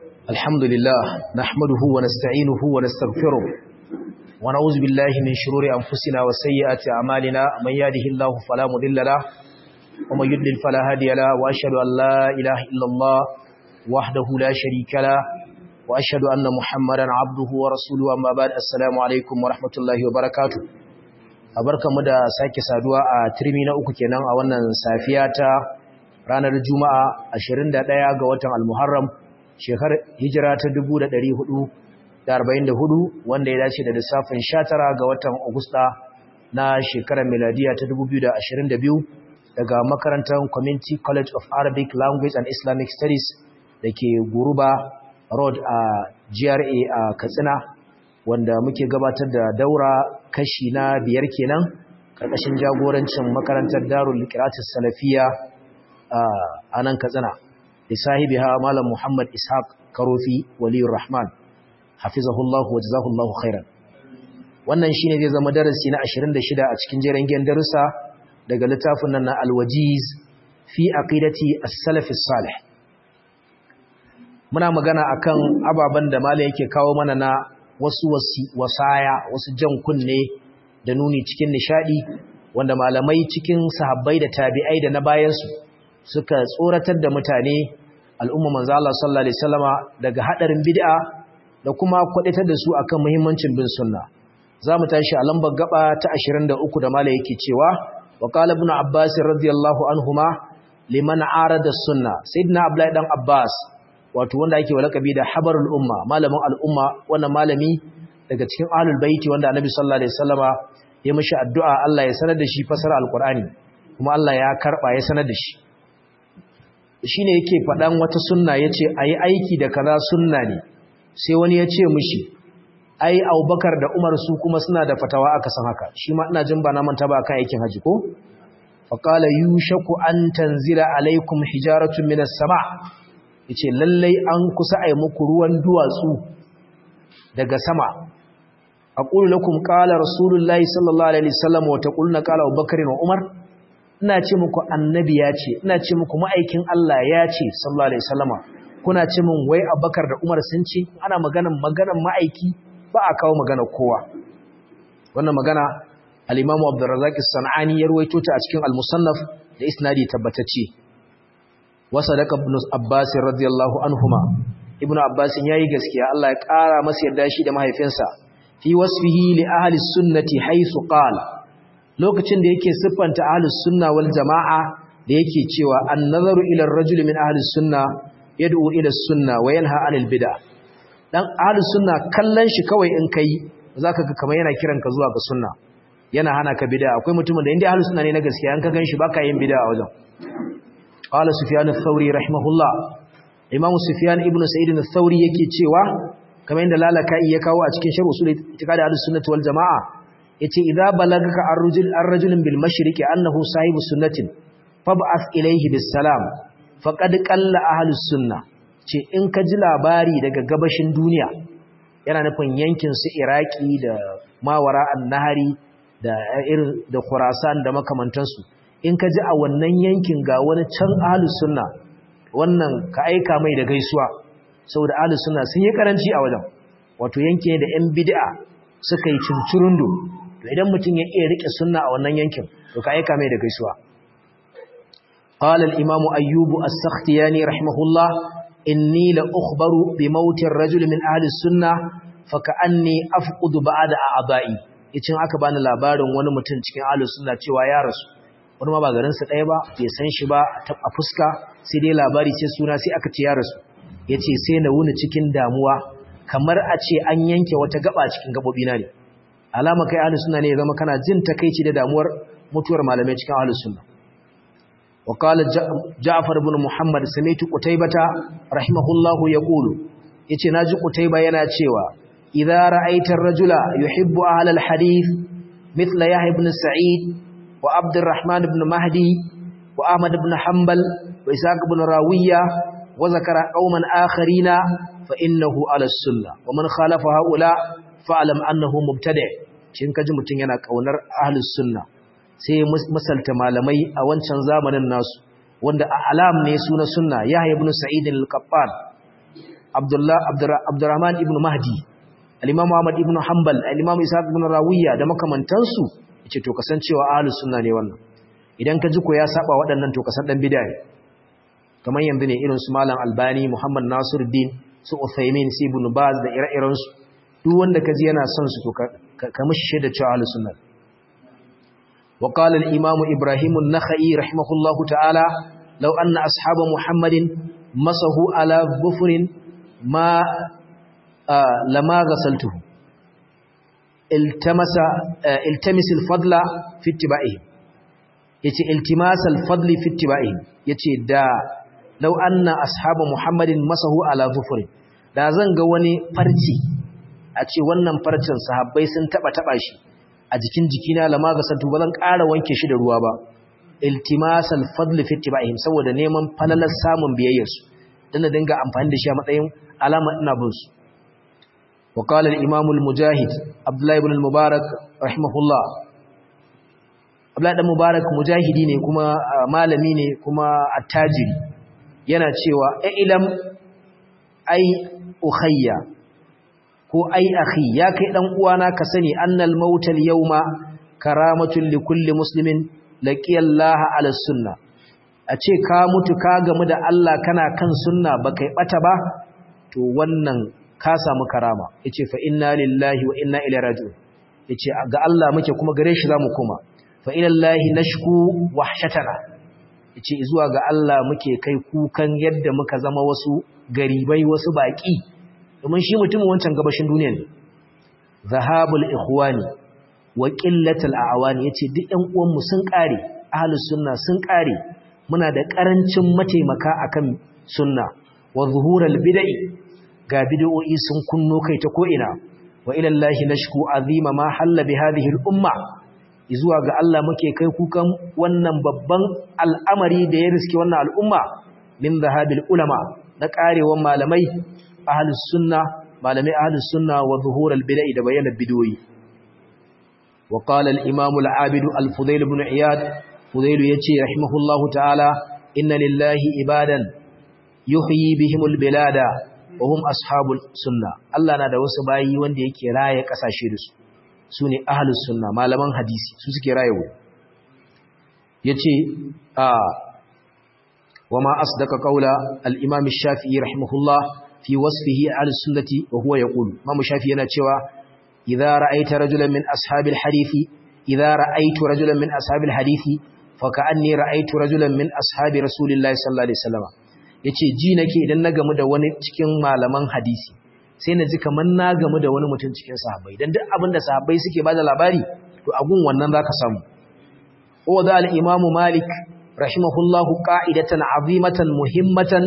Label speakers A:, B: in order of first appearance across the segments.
A: الحمد لله نحمده ونستعينه ونستغفره ونعوذ بالله من شرور أنفسنا وسيئات أعمالنا من يهده الله فلا مضل له ومن يضلل فلا هادي له وأشهد أن لا إله إلا الله وحده لا شريك له وأشهد أن محمدا عبده ورسوله أما بعد السلام عليكم ورحمة الله وبركاته mu da sake saduwa a turmi na uku kenan a wannan safiya ta ranar Juma'a 21 ga watan Al-Muharram shekarar hijira ta 1444 wanda ya dace da lissafin 19 ga watan Agusta na shekarar miladiya ta 2022 daga makarantar Community College of Arabic Language and Islamic Studies da ke Guruba Road a GRA a Katsina wanda muke gabatar da daura kashi na biyar kenan karkashin jagorancin makarantar Darul Qira'atus Salafiyya a nan Katsina da sahibiha Malam Muhammad Ishaq Karofi Waliyur Rahman hafizahullahu wa jazahullahu khairan wannan shine zai zama darasi na 26 a cikin jerin gen darussa daga littafin nan na Al-Wajiz fi aqidati as-salaf as-salih muna magana akan ababan da malam yake kawo mana na wasu wasaya wasu jan kunne da nuni cikin nishadi wanda malamai cikin sahabbai da tabi'ai da na bayansu suka tsoratar da mutane al'umma manzo Allah sallallahu alaihi wasallama daga hadarin bid'a da kuma kwadatar da su akan muhimmancin bin sunna zamu tashi a lambar gaba ta 23 da malai yake cewa wa qala ibn abbas radiyallahu anhuma liman arada sunna sayyidina abdullahi dan abbas wato wanda ake walakabi da habarul umma malamin al'umma wannan malami daga cikin ahlul baiti wanda annabi sallallahu alaihi wasallama ya mishi addu'a Allah ya sanar da shi fasara alqur'ani kuma Allah ya karba ya sanar da shi shine yake fadan wata sunna yace ayi aiki da kaza sunna ne sai wani ya ce mishi ai Abubakar da Umar su kuma suna da fatawa aka san haka shi ma ina jin ba na manta ba kan aikin haji ko faqala yushaku an tanzila alaikum hijaratun minas sama' yace lallai an kusa ai muku ruwan duwatsu daga sama aqulu lakum qala rasulullahi sallallahu alaihi wasallam wa taquluna qala abubakar wa umar ina ce muku annabi ya ce ina ce muku ma'aikin Allah ya ce sallallahu alaihi wasallama kuna ce min wai abubakar da umar sun ce ana maganan maganan ma'aiki ba a kawo magana kowa wannan magana al-imamu abdurrazzaq as-sanani ya ruwaito ta a cikin al-musannaf da isnadi tabbatacce wasadaka ibn Abbas radiyallahu anhuma ibn Abbas yayi gaskiya Allah ya kara masa yarda shi da mahaifinsa fi wasfihi li ahli sunnati haythu qala lokacin da yake siffanta ahli sunna wal jamaa da yake cewa an-nazaru ila ar-rajuli min ahli sunna yad'u ila sunna wa yanha 'anil bid'ah dan ahli sunna kallon shi kawai in kai zaka ga kamar yana kiran ka zuwa ga sunna yana hana ka bid'a akwai mutumin da inda ahli sunna ne na gaskiya an ka ganshi baka yin bid'a a wajen قال سفيان الثوري رحمه الله امام سفيان ابن سعيد الثوري yake cewa kamar inda lalaka'i ya kawo a cikin sharh usul itiqad al-sunnah wal jamaa yace idza balagaka ar-rajul ar-rajulun bil mashriqi annahu sahibu sunnatin fab'ath ilayhi bis salam faqad qalla ahlus sunnah ce in ka ji labari daga gabashin duniya yana nufin yankin su iraki da mawara an-nahari da irin da khurasan da makamantansu in ka ji a wannan yankin ga wani can ahlus sunna wannan ka aika mai da gaisuwa saboda ahlus sunna sun yi karanci a wajen wato yankin da yan bid'a suka yi cincirundo to idan mutum ya iya rike sunna a wannan yankin to ka aika mai da gaisuwa qala al-imam ayyub as-sakhtiyani rahimahullah inni la ukhbaru bi mauti ar-rajul min ahli sunna fa ka'anni afqudu ba'da a'da'i yace aka bani labarin wani mutum cikin ahlus sunna cewa ya rasu wani ma ba garinsa ɗaya ba bai san shi ba a fuska sai dai labari ce suna sai aka ce ya rasu ya ce sai na wuni cikin damuwa kamar a ce an yanke wata gaba cikin gaɓoɓi na ne alama kai ahalus suna ne ya zama kana jin takaici da damuwar mutuwar malamai cikin ahalus suna wa qala ja'far ibn muhammad sami'tu qutaybata rahimahullahu yaqulu yace naji qutayba yana cewa idza ra'aita ar-rajula yuhibbu ahla al-hadith mithla yahya ibn sa'id وعبد الرحمن بن مهدي وأحمد بن حنبل وإساق بن راوية وذكر قوما آخرين فإنه على السنة ومن خالف هؤلاء فاعلم أنه مبتدع shin kaji mutun yana kaunar ahlus sunna sai misalta malamai a wancan zamanin nasu wanda a alam ne suna sunna yahya ibn sa'id al-qattan Abdullah Abdurrahman ibn Mahdi al-Imam Ahmad ibn Hanbal al-Imam Ishaq ibn Rawiya da makamantansu yace to kasancewa ahlus sunna ne wannan idan ka ji ko ya saba waɗannan to kasan dan bid'a ne kamar yanzu ne irin su Malam Albani Muhammad Nasiruddin su Uthaymeen su Ibn Baz da ire-iren su duk wanda ka ji yana son su to ka mishi da cewa ahlus sunna وقال الإمام إبراهيم النخعي رحمه الله تعالى لو أن أصحاب محمد مسحوا على ظفر ما آه لما غسلته التمس آه التمس الفضل في اتباعهم yace iltimas al-fadli fi ittiba'ihim yace da law anna ashabu muhammadin masahu ala zufur da zan ga wani farci a ce wannan farcin sahabbai sun taba taba shi a jikin jikina lama ga santu ba zan ƙara wanke shi da ruwa ba iltimas al-fadli fi ittiba'ihim saboda neman falalar samun biyayyarsu dan da dinga amfani da shi a matsayin alama ina bin su wa qala al-imam al-mujahid abdullah ibn al-mubarak rahimahullah abdullah ibn mubarak mujahidi ne kuma malami ne kuma attajiri yana cewa ilam ai ukhayya ko ai akhi ya kai dan uwana ka sani annal mautal yawma karamatun li kulli muslimin laqiyallaha ala sunna a ce ka mutu ka gamu da Allah kana kan sunna baka yi bata ba to wannan ka samu karama yace fa inna lillahi wa inna ilaihi raji'un yace ga Allah muke kuma gare shi zamu koma fa ila llahi nashku wahshatana yace zuwa ga Allah muke kai kukan yadda muka zama wasu garibai wasu baki domin shi mutumin wancan gabashin duniya ne zahabul ikhwani wa qillatul a'wani yace duk ƴan uwan mu sun kare ahlus sunna sun kare muna da karancin mataimaka akan sunna wa zuhurul bid'i ga bid'o'i sun kunno kai ta ko ina wa ila llahi nashku azima ma halla bi hadhihi al umma zuwa ga Allah muke kai kukan wannan babban al'amari da ya riske wannan al'umma min zahabil ulama na karewan malamai ahlus sunna malamai ahlus sunna wa zuhurul bid'i da bayyana bid'o'i wa qala al imam al abid al fudayl ibn iyad fudayl yace rahimahullahu ta'ala inna lillahi ibadan yuhyi bihim al bilada wa hum ashabul sunna Allah na da wasu bayi wanda yake raye kasashe da su sune ahlus sunna malaman hadisi su suke raye wuri yace a وما أصدق قول الإمام الشافعي رحمه الله في وصفه على السنة وهو يقول ما مشافي نتشوى إذا رأيت رجلا من أصحاب الحديث إذا رأيت رجلا من أصحاب الحديث فكأني رأيت رجلا من أصحاب رسول الله صلى الله عليه وسلم yace ji nake idan na gamu da wani cikin malaman hadisi sai na ji kamar na gamu da wani mutum cikin sahabbai dan duk abin da sahabbai suke bada labari to agun wannan zaka samu wa da al-imam malik rahimahullahu qa'idatan azimatan muhimmatan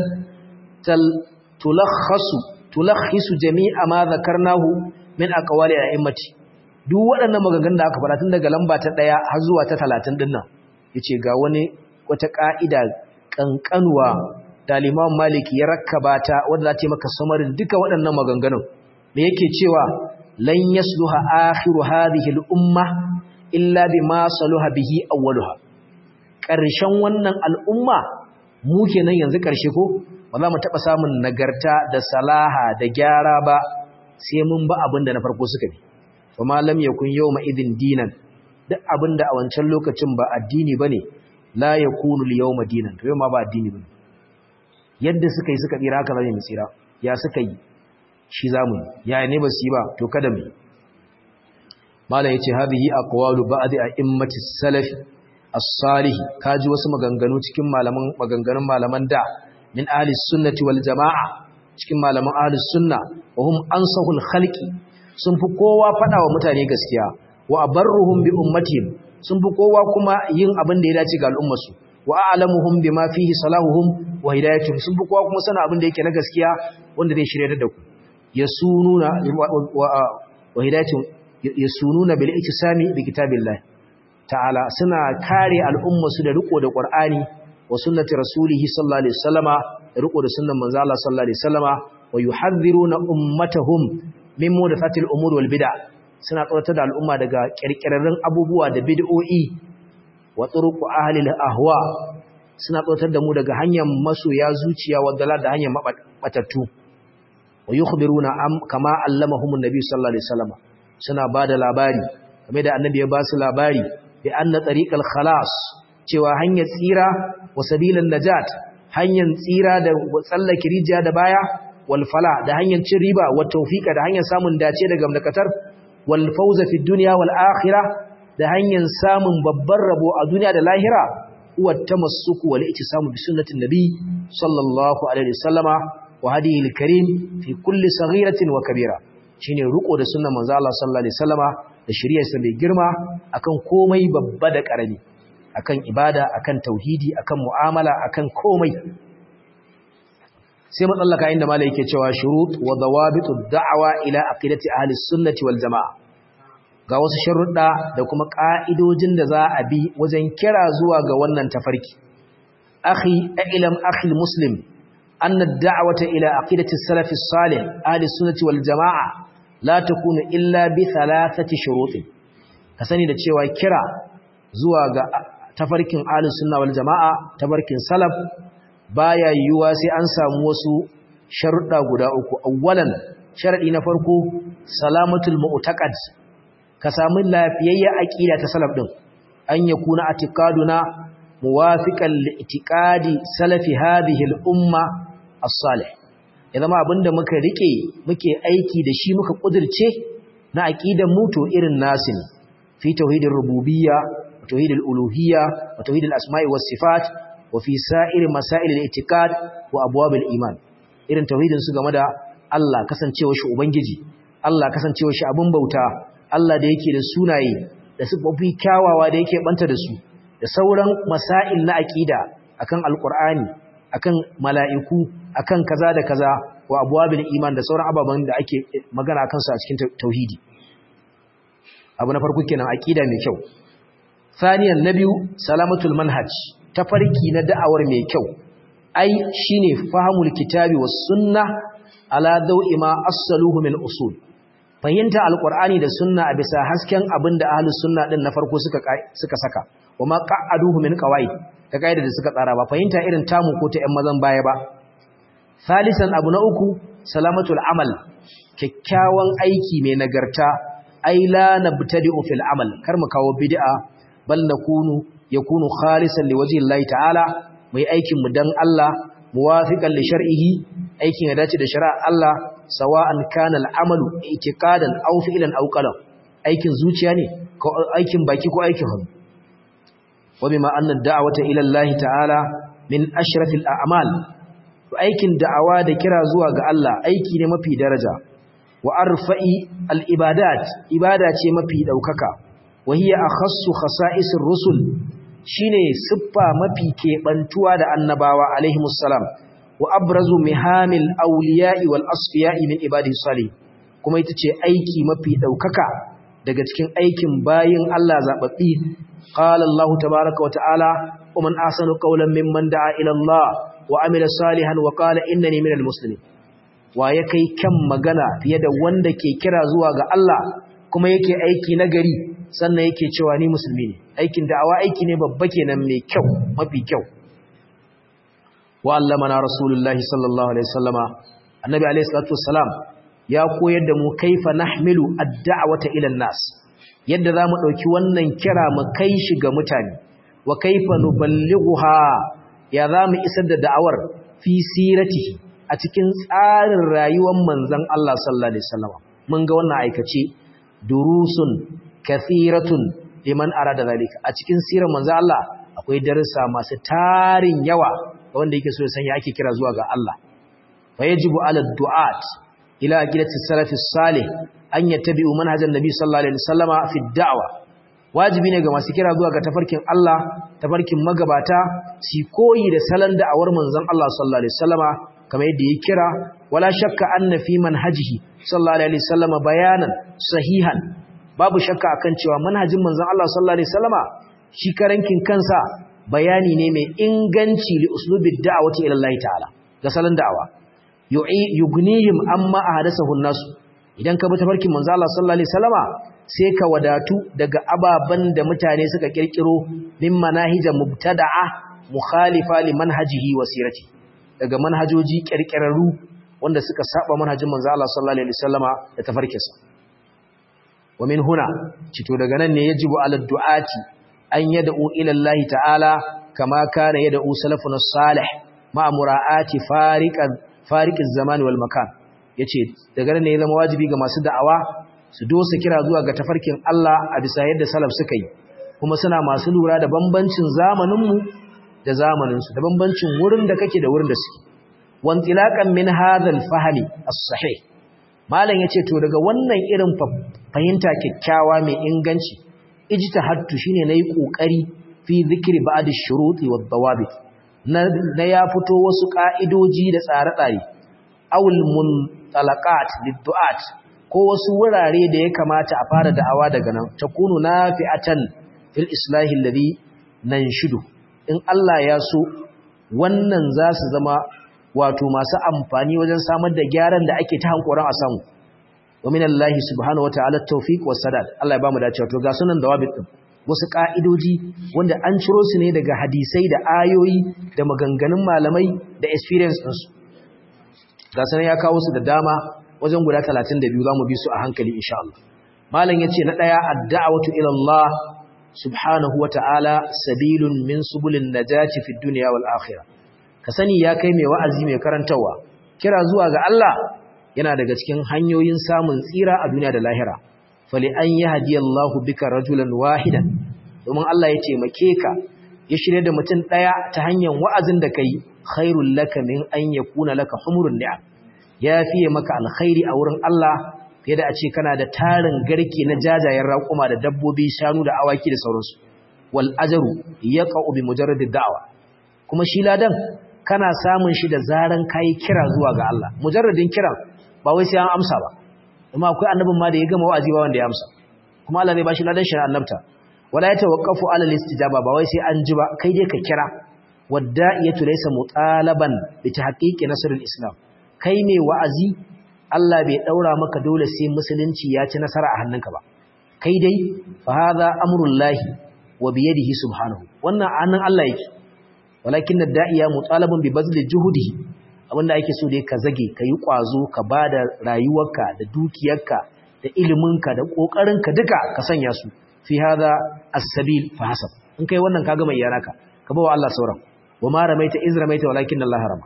A: tulakhasu tulakhisu jami'a ma zakarnahu min aqwali a'immati duk waɗannan maganganun da aka fara tun daga lamba ta 1 har zuwa ta 30 din nan yace ga wani wata ka'ida kankanuwa da Imam Malik ya rakkaba ta wanda za ta yi maka samarin duka waɗannan maganganun me yake cewa lan yasluha akhiru hadhihi al-umma illa bima saluha bihi awwaluha ƙarshen wannan al'umma mu kenan yanzu ƙarshe ko ba za mu taɓa samun nagarta da salaha da gyara ba sai mun ba abin da na farko suka bi fa malam yakun yawma idin dinan duk abin da a wancan lokacin ba addini bane la yakunu al-yawma dinan to yau ma ba addini bane yadda suka yi suka tsira haka zai mu tsira ya suka yi shi zamu ya ne ba su yi ba to kada mu malam yace hadhihi aqwalu ba'd a'immati salaf as-salih kaji wasu maganganu cikin malaman maganganun malaman da min ahli sunnati wal jamaa cikin malaman ahli sunna wa hum ansahul khalqi sun fi kowa fada wa mutane gaskiya wa abarruhum bi ummatihim sun fi kowa kuma yin abin da ya dace ga al'ummarsu wa a'lamuhum bima fihi salahuhum wa hidayatuhum sun fi kowa kuma sana abin da yake na gaskiya wanda zai shirye da ku yasununa wa hidayatuhum yasununa bil iktisami bi kitabillah ta'ala suna kare al'ummarsu da riko da Qur'ani wa sunnati rasulihi sallallahu alaihi wasallama da riko da sunnan manzo Allah sallallahu alaihi wasallama wa yuhadhiruna ummatahum min mudathatil umur wal bid'a suna tsoratar da al'umma daga kirkirarrun abubuwa da bid'o'i wa turuqu ahli ahwa suna tsoratar da mu daga hanyar masoya zuciya wa dalal da hanyar mabatattu wa yukhbiruna am kama allamahum an-nabi sallallahu alaihi wasallam suna bada labari game da annabi ya ba su labari bi anna tariqal khalas cewa hanyar tsira wa sabilan najat hanyar tsira da tsallake rijiya da baya wal fala da hanyar cin riba wa tawfiqa da hanyar samun dace daga gamdakatar wal fawza fi dunya wal akhirah da hanyar samun babbar rabo a duniya da lahira huwa tamassuku wal ittisamu bi sunnatin nabi sallallahu alaihi wasallama wa hadihi al karim fi kulli saghiratin wa kabira shine ruko da sunnar manzo Allah sallallahu alaihi wasallama da shari'arsa mai girma akan komai babba da karami akan ibada akan tauhidi akan mu'amala akan komai sai matsallaka inda malai yake cewa shurut wa dawabitu da'wa ila aqidati ahli sunnati wal jamaa ga wasu sharuɗa da kuma ka'idojin da za a bi wajen kira zuwa ga wannan tafarki akhi ilam akhi muslim anna ad-da'wata ila aqidati as-salaf as-salih ahli sunnati wal jamaa la takunu illa bi thalathati shurutin ka sani da cewa kira zuwa ga tafarkin ahlus sunna wal jamaa tafarkin salaf baya yiwuwa sai an samu wasu sharuɗa guda uku awwalan sharadi na farko salamatul mu'taqad ka samu lafiyayya aqida ta salaf din an yakuna atiqaduna muwafiqan li'tiqadi salafi hadhihi al-umma as-salih ya zama abinda muka rike muke aiki da shi muka kudirce na aqidan mu to irin nasin fi tauhidir rububiyya wa tauhidil uluhiyya wa tauhidil asma'i was sifat wa fi sa'ir masail al-i'tiqad wa abwab al-iman irin tauhidin su game da Allah kasancewa shi ubangiji Allah kasancewa shi abun bauta Allah da yake da sunaye da sifofi kyawawa da yake banta da su da sauran masail na aqida akan alqur'ani akan mala'iku akan kaza da kaza wa abwabil iman da sauran ababan da ake magana akan su a cikin tauhidi abu na farko kenan aqida mai kyau thaniyan nabiyu salamatul manhaj tafarki na da'awar mai kyau ai shine fahimul kitabi was sunnah ala dawi ma asaluhu min usul fahimta alqur'ani da sunna a bisa hasken abinda ahlus sunna din na farko suka suka saka wama qa'aduhu min qawaid ta kaida da suka tsara ba fahimta irin tamu ko ta ƴan mazan baya ba salisan abu na uku salamatul amal kyakkyawan aiki mai nagarta ai la nabtadi'u fil amal kar mu kawo bid'a bal nakunu yakunu khalisan liwajhi Allah ta'ala mai aikin mu dan Allah muwafiqan li shar'ihi aikin ya dace da shari'ar Allah sawa'an kana al'amalu i'tiqadan aw fi'lan aw qalam aikin zuciya ne ko aikin baki ko aikin hannu wa bima anna ad-da'wata ila Allah ta'ala min ashrafil a'mal aikin da'awa da kira zuwa ga Allah aiki ne mafi daraja wa arfa'i al-ibadat ibada ce mafi daukaka wa hiya akhassu khasa'isir rusul shine siffa mafi kebantuwa da annabawa alaihimus salam wa abrazu mihamil awliya'i wal asfiya'i min ibadihi salih kuma ita ce aiki mafi daukaka daga cikin aikin bayin Allah zababbi qala Allah tabaaraka wa ta'ala ومن أحسن قولا ممن دعا إلى الله وعمل صالحا وقال إنني من المسلمين ويكي كم مغنى في يد وندك كرا زواغ الله كما يكي أيكي نغري سنة يكي شواني مسلمين أيكي دعوة أيكي نببكي نمي كو مبي كو وعلمنا رسول الله صلى الله عليه وسلم النبي عليه الصلاة والسلام ya koyar da mu kaifa nahmilu ad-da'wata ila an-nas yadda zamu dauki wannan kira mu kai shi ga mutane wa kaifa nuballighuha ya zamu isar da da'awar fi siratihi a cikin tsarin rayuwar manzon Allah sallallahu alaihi wasallam mun ga wannan aikace durusun kathiratun liman arada zalika a cikin sirar manzon Allah akwai darussa masu tarin yawa ga wanda yake so ya san ya ake kira zuwa ga Allah fa yajibu ala du'at ila aqidati salafi salih an yattabi'u manhajan nabi sallallahu alaihi wasallama fi da'wa wajibi ne ga masu kira zuwa ga tafarkin Allah tafarkin magabata su koyi da salon da'awar manzon Allah sallallahu alaihi wasallama kamar yadda ya kira wala shakka anna fi manhajihi sallallahu alaihi wasallama bayanan sahihan babu shakka akan cewa manhajin manzon Allah sallallahu alaihi wasallama shi karankin kansa bayani ne mai inganci li uslubid da'wati ila Allah ta'ala ga salon da'awa yugnihim amma ahdathahu an-nas idan ka bi tafarkin manzon Allah sallallahu alaihi wasallama sai ka wadatu daga ababen da mutane suka kirkiro min manahija mubtada'a mukhalifa li manhajihi wa sirati daga manhajoji kirkirarru wanda suka saba manhajin manzo Allah sallallahu alaihi wasallama da tafarkinsa wa min huna cito daga nan ne yajibu ala du'ati an yad'u ila Allah ta'ala kama kana yad'u salafun salih ma mura'ati fariqan fariqiz zaman wal makan yace daga nan ne ya zama wajibi ga masu da'awa su dosa kira zuwa ga tafarkin Allah a bisa yadda salaf suka yi kuma suna masu lura da bambancin zamaninmu da zamaninsu da bambancin wurin da kake da wurin da suke wantilaƙan min hadhal fahmi as-sahih malam yace to daga wannan irin fahimta kyakkyawa mai inganci ijtihadtu shine nayi kokari fi zikri ba'd ash-shuruti wad-dawabit na ya fito wasu ka'idoji da tsare-tsare awul muntalaqat lid-du'at ko wasu wurare da ya kamata a fara da'awa daga nan takunu nafi'atan fil islahi alladhi nanshidu in Allah ya so wannan za su zama wato masu amfani wajen samar da gyaran da ake ta hankoran a samu wa minallahi subhanahu wataala tawfiq was sadad Allah ya bamu dacewa to ga sunan dawabit din wasu ka'idoji wanda an ciro su ne daga hadisai da ayoyi da maganganun malamai da experience din su ga sunan ya kawo su da dama wajen guda 32 zamu bi su a hankali insha Allah malam yace na daya ad-da'watu ila Allah subhanahu wataala sabilun min subulin najati fid dunya wal akhirah ka sani ya kai mai wa'azi mai karantawa kira zuwa ga Allah yana daga cikin hanyoyin samun tsira a duniya da lahira fali an yi hadiyallahu bika rajulan wahidan domin Allah ya taimake ka ya shirya da mutum ɗaya ta hanyar wa'azin da ka yi khairun laka min an ya kuna laka humurun ni'a ya fiye maka alkhairi a wurin Allah fiye da a ce kana da tarin garke na jajayen raƙuma da dabbobi shanu da awaki da sauransu wal ajaru ya bi mujarradid da'awa kuma shi ladan kana samun shi da zaran kayi kira zuwa ga Allah mujarradin kiran ba wai sai an amsa ba amma akwai annabin ma da ya gama wa'azi ba wanda ya amsa kuma Allah zai bashi ladan shi na annabta wala ya tawaqqafu ala al-istijaba ba wai sai an ji ba kai dai ka kira wadda'iyatu laysa mutalaban bi tahqiqi nasr al-islam kai mai wa'azi Allah bai daura maka dole sai musulunci ya ci nasara a hannunka ba kai dai fa hadha amrullahi wa bi yadihi subhanahu wannan annan Allah yake walakin da'iya mutalabun bi bazli juhudi abinda ake so dai ka zage ka yi kwazo ka bada rayuwarka da dukiyarka da iliminka da kokarinka duka ka sanya su fi hada as-sabil fa hasab in kai wannan kaga mai yaraka ka bawa Allah sauran wa ma ramaita iz ramaita walakin Allah rama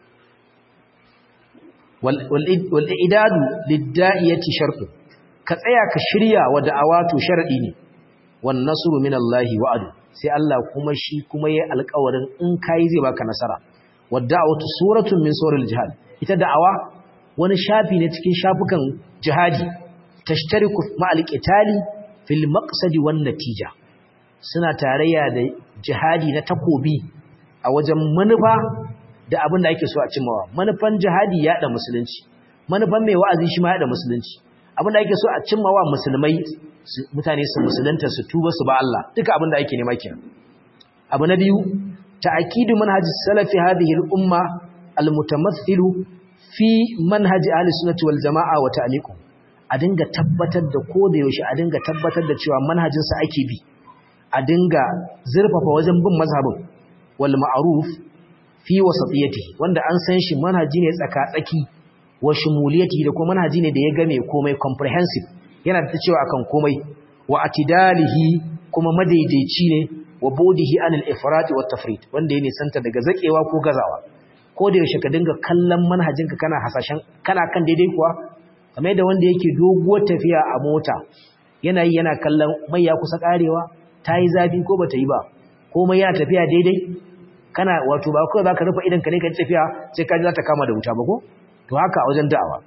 A: wal wal idadu lid-da'iyati shartu ka tsaya ka shirya wa da'awatu sharadi ne wan nasru min Allah wa'adu sai Allah kuma shi kuma yayi alƙawarin in kai zai baka nasara wadda'atu suratun min suril jihad ita da'awa wani shafi ne cikin shafukan jihadi tashtariku ma'al qitali fil maqsadi wan natija suna tarayya da jihadi na takobi a wajen manufa da abin da ake so a cimmawa manufan jihadi ya da musulunci manufan mai wa'azi shi ma ya da musulunci abin da ake so a cimmawa musulmai mutane su musulunta su tuba su ba Allah duka abin da ake nema kenan abu na biyu ta'kidu manhaj salafi hadhihi al-umma al-mutamathilu fi manhaj ahli sunnati wal jamaa wa ta'liqu a dinga tabbatar da koda yaushe a dinga tabbatar da cewa manhajin sa ake bi a dinga zurfafa wajen bin mazhabin wal ma'ruf fi wasatiyatihi wanda an san shi manhaji ne tsaka-tsaki wa shumuliyati da kuma manhaji ne da ya game komai comprehensive yana da cewa akan komai wa atidalihi kuma madaidaici ne wa bodihi anil ifrat wa tafrit wanda ya nisanta daga zakewa ko gazawa ko da yaushe ka dinga kallon manhajinka kana hasashen kana kan daidai kuwa kamar yadda wanda yake doguwar tafiya a mota yana yi yana kallon mai ya kusa karewa ta yi zafi ko bata yi ba ko mai yana tafiya daidai kana wato ba kawai zaka rufe idan ka ne ka tafiya sai ka ji za ta kama da wuta ba ko to haka a wajen da'awa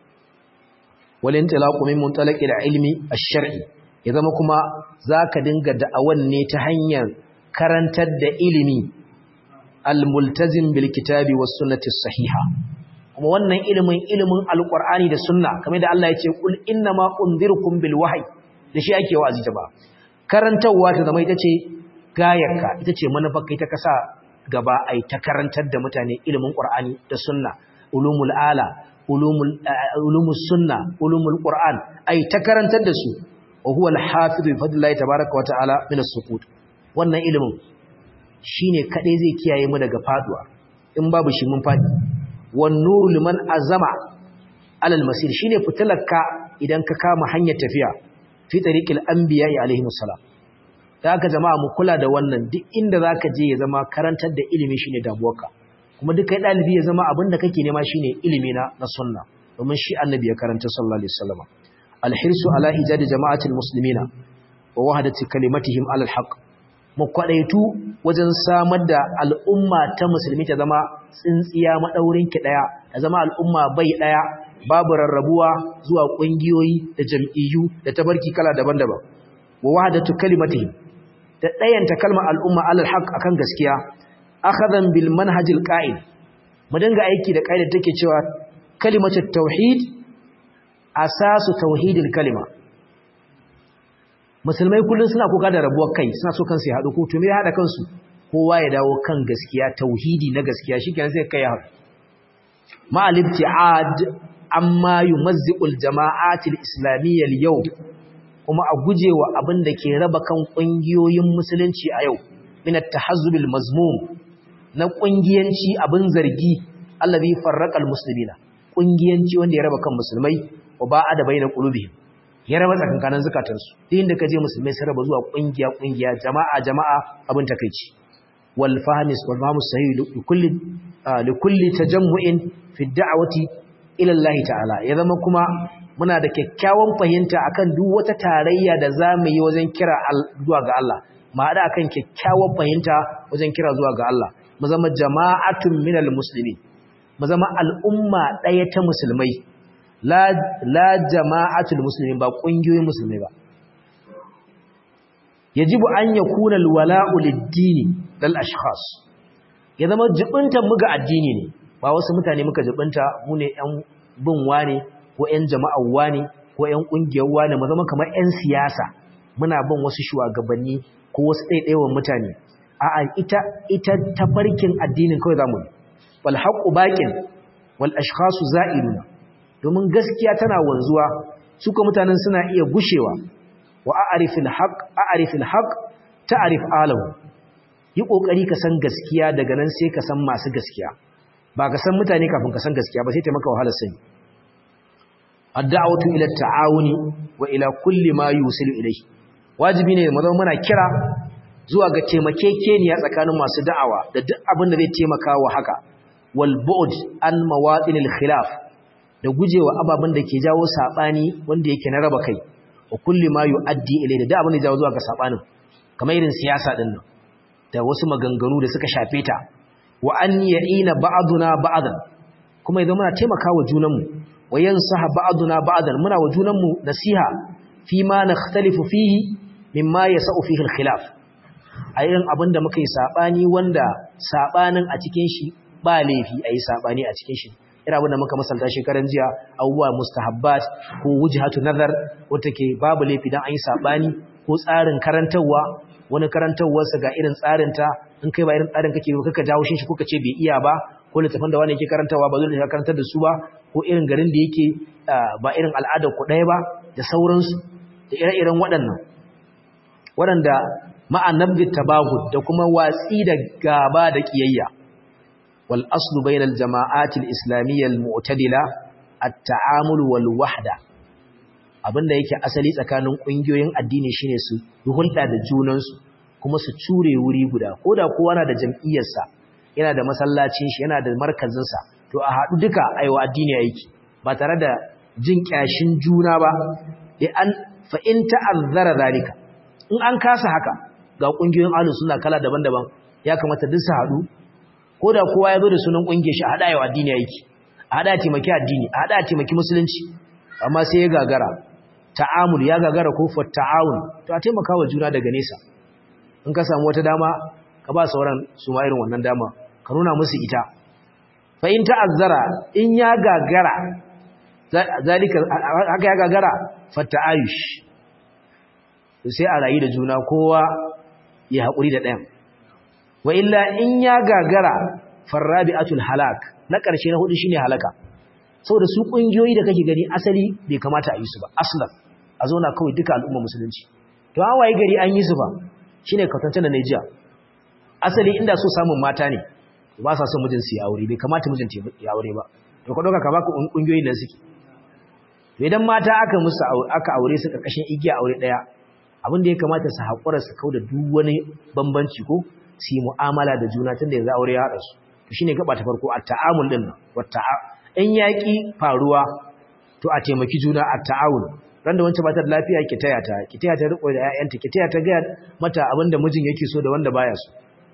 A: wal intilaqu min muntalaqi ilmi ash-shar'i ya zama kuma zaka dinga da'awan ne ta hanyar karantar da ilimi al-multazim bil kitabi was sunnati sahiha kuma wannan ilimin ilimin alqur'ani da sunna kamar da Allah ya ce kul innama unzirukum bil wahyi da shi ake wa'azi ta ba karantawa ta zama ita ce gayarka ita ce manufarka ita kasa gaba ai ta karantar da mutane ilimin qur'ani da sunna ulumul ala ulumul ulumus sunna ulumul qur'an ai ta karantar da su wa huwa al-hafiz bi fadlillahi tabaaraka wa ta'ala min as-suqut wannan ilimin shine kadai zai kiyaye mu daga faduwa in babu shi mun fadi wan nuru liman azama alal masir shine fitilarka idan ka kama hanyar tafiya fi tariqil anbiya alaihi salam da haka jama'a mu kula da wannan duk inda zaka je ya zama karantar da ilimi shine damuwarka kuma duk kai dalibi ya zama abin da kake nema shine ilimi na na sunna domin shi annabi ya karanta sallallahu alaihi wasallam alhirsu ala ijad jama'atil muslimina wa wahdati kalimatihim ala alhaq mu kwadaitu wajen samar da al'umma ta musulmi ta zama tsintsiya madaurin ki daya ta zama al'umma bai daya babu rarrabuwa zuwa kungiyoyi da jam'iyyu da tabarki kala daban-daban wa wahdatu kalimatihim da dayanta kalmar al'umma ala alhaq akan gaskiya akhadan bil manhajil qa'id mu dinga aiki da kaidar take cewa kalimatut tauhid asasu tauhidil kalima musulmai kullun suna kuka da rabuwar kai suna so kansu ya hadu ko to me ya hada kansu kowa ya dawo kan gaskiya tauhidi na gaskiya shikenan sai kai ya hadu ma al-ibtiad amma yumazziqul jama'atil islamiyyah yau kuma a gujewa abin da ke raba kan kungiyoyin musulunci a yau min at-tahazzubil mazmum na kungiyanci abin zargi allazi farraqal muslimina kungiyanci wanda ya raba kan musulmai wa ba'a da baina qulubihim ya raba tsakankanin zakatansu duk inda kaje musulmai sun raba zuwa kungiya kungiya jama'a jama'a abin takeici wal fahmis wal fahmus sahih li kulli li kulli tajammu'in fi da'wati ila Allah ta'ala ya zama kuma muna da kyakkyawan fahimta akan duk wata tarayya da zamu yi wajen kira zuwa ga Allah ma hada akan kyakkyawan fahimta wajen kira zuwa ga Allah mu zama jama'atun minal muslimin mu zama al'umma ɗaya ta musulmai la jama'atul muslimin ba ƙungiyoyin musulmai ba yajibu an yakuna alwala'u lid-dini lal ashkhas ya zama jibinta mu ga addini ne ba wasu mutane muka jibinta mu ne ƴan bin wane ko ƴan jama'ar wane ko ƴan ƙungiyar wane mu zama kamar ƴan siyasa muna bin wasu shugabanni ko wasu ɗaiɗaiwan mutane a'a ita ita tafarkin addinin kawai zamu yi wal haqqu baqin wal ashkhasu za'iluna domin gaskiya tana wanzuwa suka mutanen suna iya gushewa wa a'rifil haqq a'rifil haqq ta'rif alahu yi kokari ka san gaskiya daga nan sai ka san masu gaskiya ba ka san mutane kafin ka san gaskiya ba sai ta maka wahalar sani ad-da'watu ila at-ta'awuni wa ila kulli ma yusilu ilayhi wajibi ne mu zama muna kira zuwa ga taimakekeniya tsakanin masu da'awa da duk abin da zai taimaka wa haka wal bu'd an mawadinil khilaf da gujewa ababen da ke jawo sabani wanda yake na raba kai wa kulli ma yu'addi ilay da abin da jawo zuwa ga sabanin kamar irin siyasa din nan da wasu maganganu da suka shafe ta wa an ya'ina ba'duna ba'dan kuma idan muna taimakawa junanmu wa yansaha ba'duna ba'dan muna wa junanmu nasiha fi ma nakhtalifu fihi mimma yasau fihi al-khilaf a irin abin da muka yi saɓani wanda saɓanin a cikin shi ba laifi a yi saɓani a cikin shi irin abin da muka masalta shekaran jiya abubuwa mustahabbat ko wujhatu nazar wata ke babu laifi don an yi saɓani ko tsarin karantarwa wani karantarwarsa ga irin tsarinta in kai ba irin tsarin kake ba kaka jawo shi kuka ce bai iya ba ko littafin da wani yake karantarwa ba zai karantar da su ba ko irin garin da yake ba irin al'adar ku ɗaya ba da sauransu da ire-iren waɗannan waɗanda ma'anabdi tabahud da kuma watsi da gaba da kiyayya wal aslu bainal jama'ati al islamiyya al mu'tadila at ta'amul wal wahda abinda yake asali tsakanin kungiyoyin addini shine su hulɗa da junan su kuma su cure wuri guda koda kowa na da jam'iyyar sa yana da masallacin shi yana da markazin sa to a haɗu duka aiwa addini aiki ba tare da jin kyashin juna ba da an fa in ta'azzara zalika in an kasa haka ga kungiyoyin ahlus sunna kala daban-daban ya kamata duk su haɗu ko da kowa ya zo da sunan kungiyar shi a hada yawa addini yake a hada taimaki addini a hada taimaki musulunci amma sai ya gagara ta'amul ya gagara ko fa ta'awun to a taimaka wa juna daga nesa in ka samu wata dama ka ba sauran su ma irin wannan dama ka nuna musu ita fa in ta'azzara in ya gagara zalika haka ya gagara fa ta'ayush sai a rayu da juna kowa ya haƙuri da ɗayan wa illa in ya gagara farrabi'atul halak na ƙarshe na hudu shine halaka saboda su ƙungiyoyi da kake gani asali bai kamata a yi su ba aslan a zauna kawai duka al'umma musulunci to an waye gari an yi su ba shine kwatance da Nigeria asali inda so samun mata ne ba sa son mijin su ya aure bai kamata mijin ya aure ba to ka dauka ka baka kungiyoyin nan suke idan mata aka musu aka aure su karkashin igiya aure daya abin da ya kamata su haƙura su kauda duk wani bambanci ko su yi mu'amala da juna tunda yanzu aure ya haɗa su to shine gaba ta farko at-ta'amul din nan wata in yaki faruwa to a taimaki juna at-ta'awun ran da wancan ba ta da lafiya ki taya ta ki taya ta riko da ƴaƴanta ki taya ta ga mata abin da mijin yake so da wanda baya so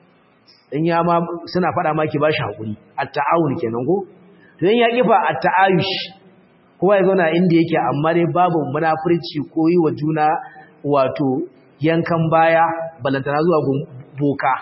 A: in ya ma suna faɗa ma ki bashi hakuri at-ta'awun kenan ko to in yaki fa at-ta'ayush kowa ya zauna inda yake amma dai babu munafurci ko yi wa juna wato yankan baya balantana zuwa boka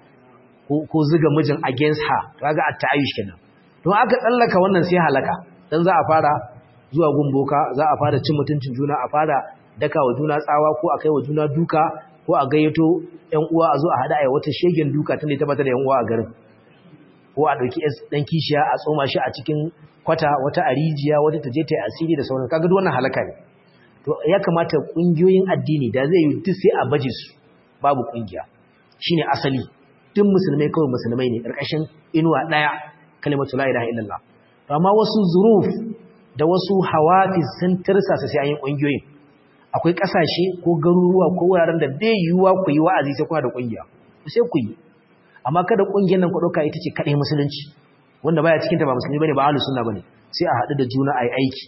A: ko ziga mijin against her kaga at-ta'ayush kenan to aka tsallaka wannan sai halaka dan za a fara zuwa gun boka za a fara cin mutuncin juna a fara daka wa juna tsawa ko a kai wa juna duka ko a gayyato ƴan uwa a zo a hada a wata shegen duka tunda ta bata da ƴan uwa a garin ko a dauki dan kishiya a tsoma shi a cikin kwata wata arijiya wata ta je ta yi asiri da sauran kaga duk wannan halaka ne to ya kamata kungiyoyin addini da zai yi duk sai a baje su babu kungiya shine asali duk musulmai kawai musulmai ne karkashin inuwa daya kalimatu la ilaha illallah amma wasu zuruf da wasu hawafiz sun tirsasa sai an yi kungiyoyin akwai kasashe ko garuruwa ko wuraren da bai yiwuwa ku yi wa'azi sai kuna da kungiya sai ku yi amma kada kungiyar nan ku dauka ita ce kadai musulunci wanda baya cikin ta ba musulmi bane ba ahlus sunna bane sai a hadu da juna ayi aiki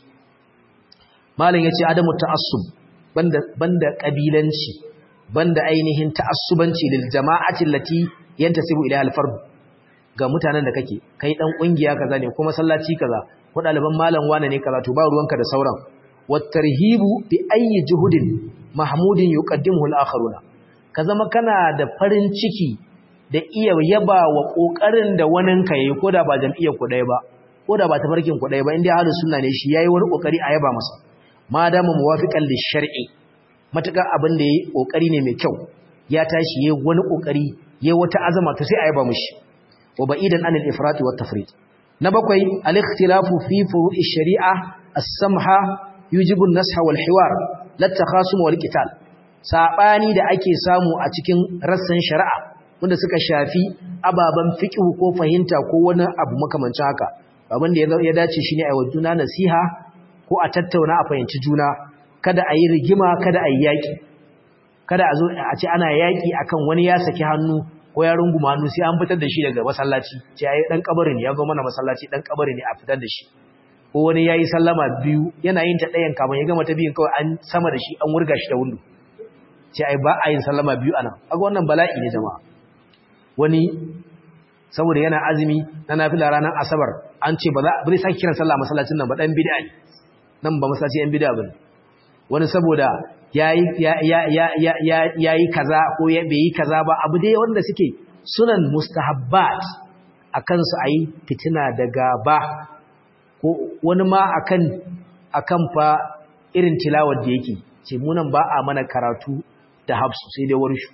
A: malam yace adamu ta'assub banda banda kabilanci banda ainihin ta'assubanci lil jama'ati allati yantasibu ila al-fard ga mutanen da kake kai dan kungiya kaza ne kuma sallaci kaza ko daliban malam wane ne kaza to ba ruwanka da sauran wattarhibu bi ayyi juhudin mahmudin yuqaddimuhu al-akharuna ka zama kana da farin ciki da iya yaba wa kokarin da waninka yayi koda ba jam'iyyar ku ɗaya ba koda ba tafarkin ku ɗaya ba inda ahlus sunna ne shi yayi wani kokari a yaba masa ma dama muwafiqan lish-shar'i mataka abin da yayi kokari ne mai kyau ya tashi yayi wani kokari yayi wata azama to sai a yaba mishi wa ba'idan anil ifrat wa tafrit na bakwai al-ikhtilafu fi furu'i shari'a as-samha yujibu an-nasha wal hiwar la takhasum wal qital sabani da ake samu a cikin rassan shari'a wanda suka shafi ababan fiqh ko fahimta ko wani abu makamancin haka abin da ya dace shine a yi juna nasiha ko a tattauna a fahimci juna kada a yi rigima kada a yi yaki kada a zo a ce ana yaki akan wani ya saki hannu ko ya runguma hannu sai an fitar da shi daga masallaci ce ai dan kabarin ya zo mana masallaci dan kabarin ne a fitar da shi ko wani yayi sallama biyu yana yin ta ɗayan kamar ya gama ta biyun kawai an sama da shi an wurga shi da windo ce ai ba a yin sallama biyu anan kaga wannan bala'i ne jama'a wani saboda yana azumi na nafila ranar asabar an ce ba za ba zai saki kiran sallah masallacin nan ba dan bid'a ne nan ba masallaci yan bid'a bane wani saboda yayi ya ya ya ya yayi kaza ko ya bai yi kaza ba abu dai wanda suke sunan mustahabbat akan su ayi fitina da gaba ko wani ma akan akan fa irin tilawar da yake ce munan ba a mana karatu da hafsu sai dai warshu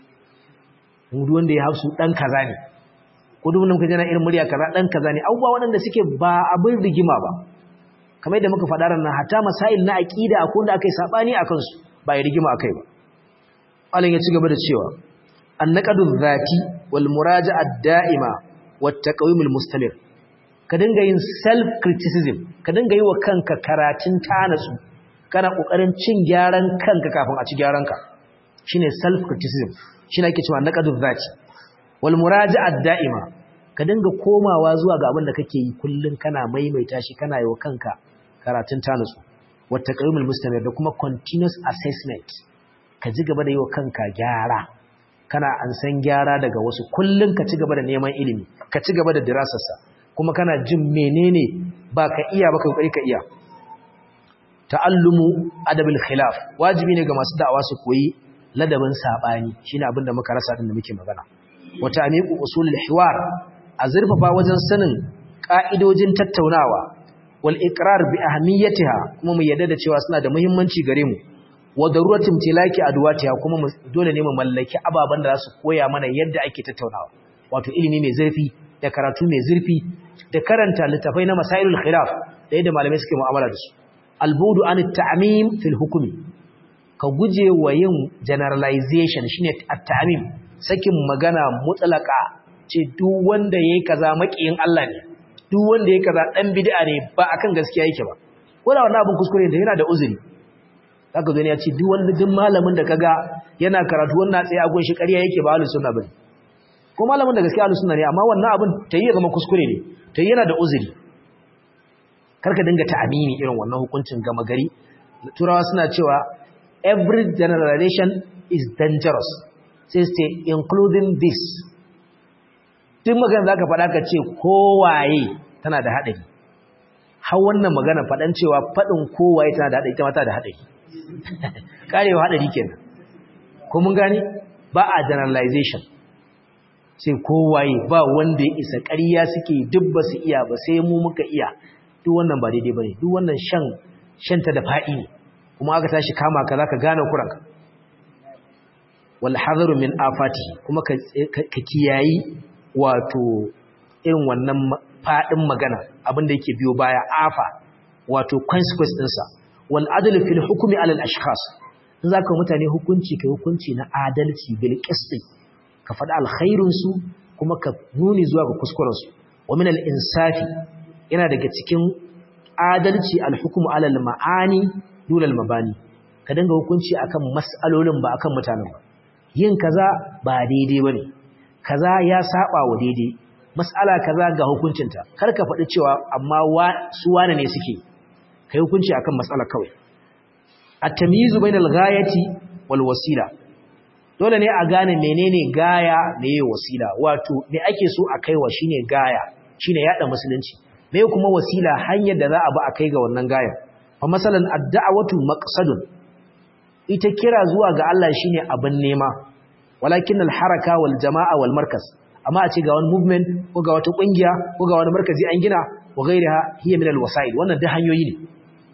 A: mu duk wanda ya hafsu dan kaza ne ko duk wanda muka jana irin murya kaza dan kaza ne abubuwa waɗanda suke ba abin rigima ba kamar yadda muka faɗa ranar hatta masail na aqida akwai wanda akai sabani akan su ba ya rigima akai ba Allah ya ci gaba da cewa annaqadu dhati wal muraja'a da'ima wat taqwimul mustamir ka dinga yin self criticism ka dinga yi wa kanka karatun tanatsu kana kokarin cin gyaran kanka kafin a ci gyaran ka shine self criticism shine ake cewa naqadu dhati wal muraja'a da'ima ka dinga komawa zuwa ga abin da kake yi kullun kana maimaita shi kana yi wa kanka karatun tanatsu wat taqwimul mustamir da kuma continuous assessment ka ji gaba da yi wa kanka gyara kana an san gyara daga wasu kullun ka ci gaba da neman ilimi ka ci gaba da dirasarsa kuma kana jin menene ba ka iya ba ka kokari ka iya ta'allumu adabil khilaf wajibi ne ga masu da'awa su koyi ladabin sabani shine abin da muka rasa din da muke magana wa ta'miqu usulul hiwar a zurfafa wajen sanin ka'idojin tattaunawa wal iqrar bi ahmiyatiha kuma mu yadda da cewa suna da muhimmanci gare mu wa daruratin tilaki adwatiha kuma dole ne mu mallaki ababan da za su koya mana yadda ake tattaunawa wato ilimi mai zurfi da karatu mai zurfi da karanta littafai na masailul khilaf da yadda malamai suke mu'amala da su albudu an ta'mim fil hukmi ka guje wa yin generalization shine at-ta'mim sakin magana mutlaka ce duk wanda yayi kaza makiyin Allah ne duk wanda yayi kaza dan bid'a ne ba akan gaskiya yake ba ko da wannan abin kuskure ne yana da uzuri zaka zo ne ya ce duk wanda duk malamin da kaga yana karatu wannan tsaye a gun shi ƙarya yake ba ahlus sunna bane ko malamin da gaskiya ahlus sunna ne amma wannan abin tayi ya zama kuskure ne tayi yana da uzuri karka dinga ta'amini irin wannan hukuncin gama gari turawa suna cewa every generalization is dangerous sai say including this duk magana zaka faɗa ka ce kowaye tana da haɗari har wannan magana faɗan cewa faɗin kowaye tana da haɗari ita ma tana da haɗari karewa haɗari kenan ko mun gane ba a generalization sai kowaye ba wanda ya isa ƙarya suke duk ba su iya ba sai mu muka iya duk wannan ba daidai bane duk wannan shan shanta da faɗi ne kuma aka tashi kama ka zaka gane kuranka wal hadaru min afati kuma ka kiyayi wato irin wannan faɗin magana abin da yake biyo baya afa wato consequence ɗinsa wal adlu fil hukmi ala al ashkhas in zaka mutane hukunci kai hukunci na adalci bil qisti ka faɗi alkhairun su kuma ka nuni zuwa ga kuskuren su wa min al insafi yana daga cikin adalci al hukmu ala al maani dun al mabani ka dinga hukunci akan mas'alolin ba akan mutanen ba yin kaza ba daidai bane kaza ya saba wa daidai mas'ala kaza ga hukuncinta kar ka faɗi cewa amma su wane ne suke kai hukunci akan mas'ala kawai at-tamyizu bainal ghayati wal wasila dole ne a gane menene gaya meye wasila wato me ake so a kaiwa shine gaya shine yada musulunci me kuma wasila hanyar da za a bi a kai ga wannan gaya fa masalan ad-da'watu maqsadun ita kira zuwa ga Allah shine abin nema walakin al-haraka wal jama'a wal markaz amma a ce ga wani movement ko ga wata kungiya ko ga wani markazi an gina wa gairaha hiya min al-wasa'il wannan duk hanyoyi ne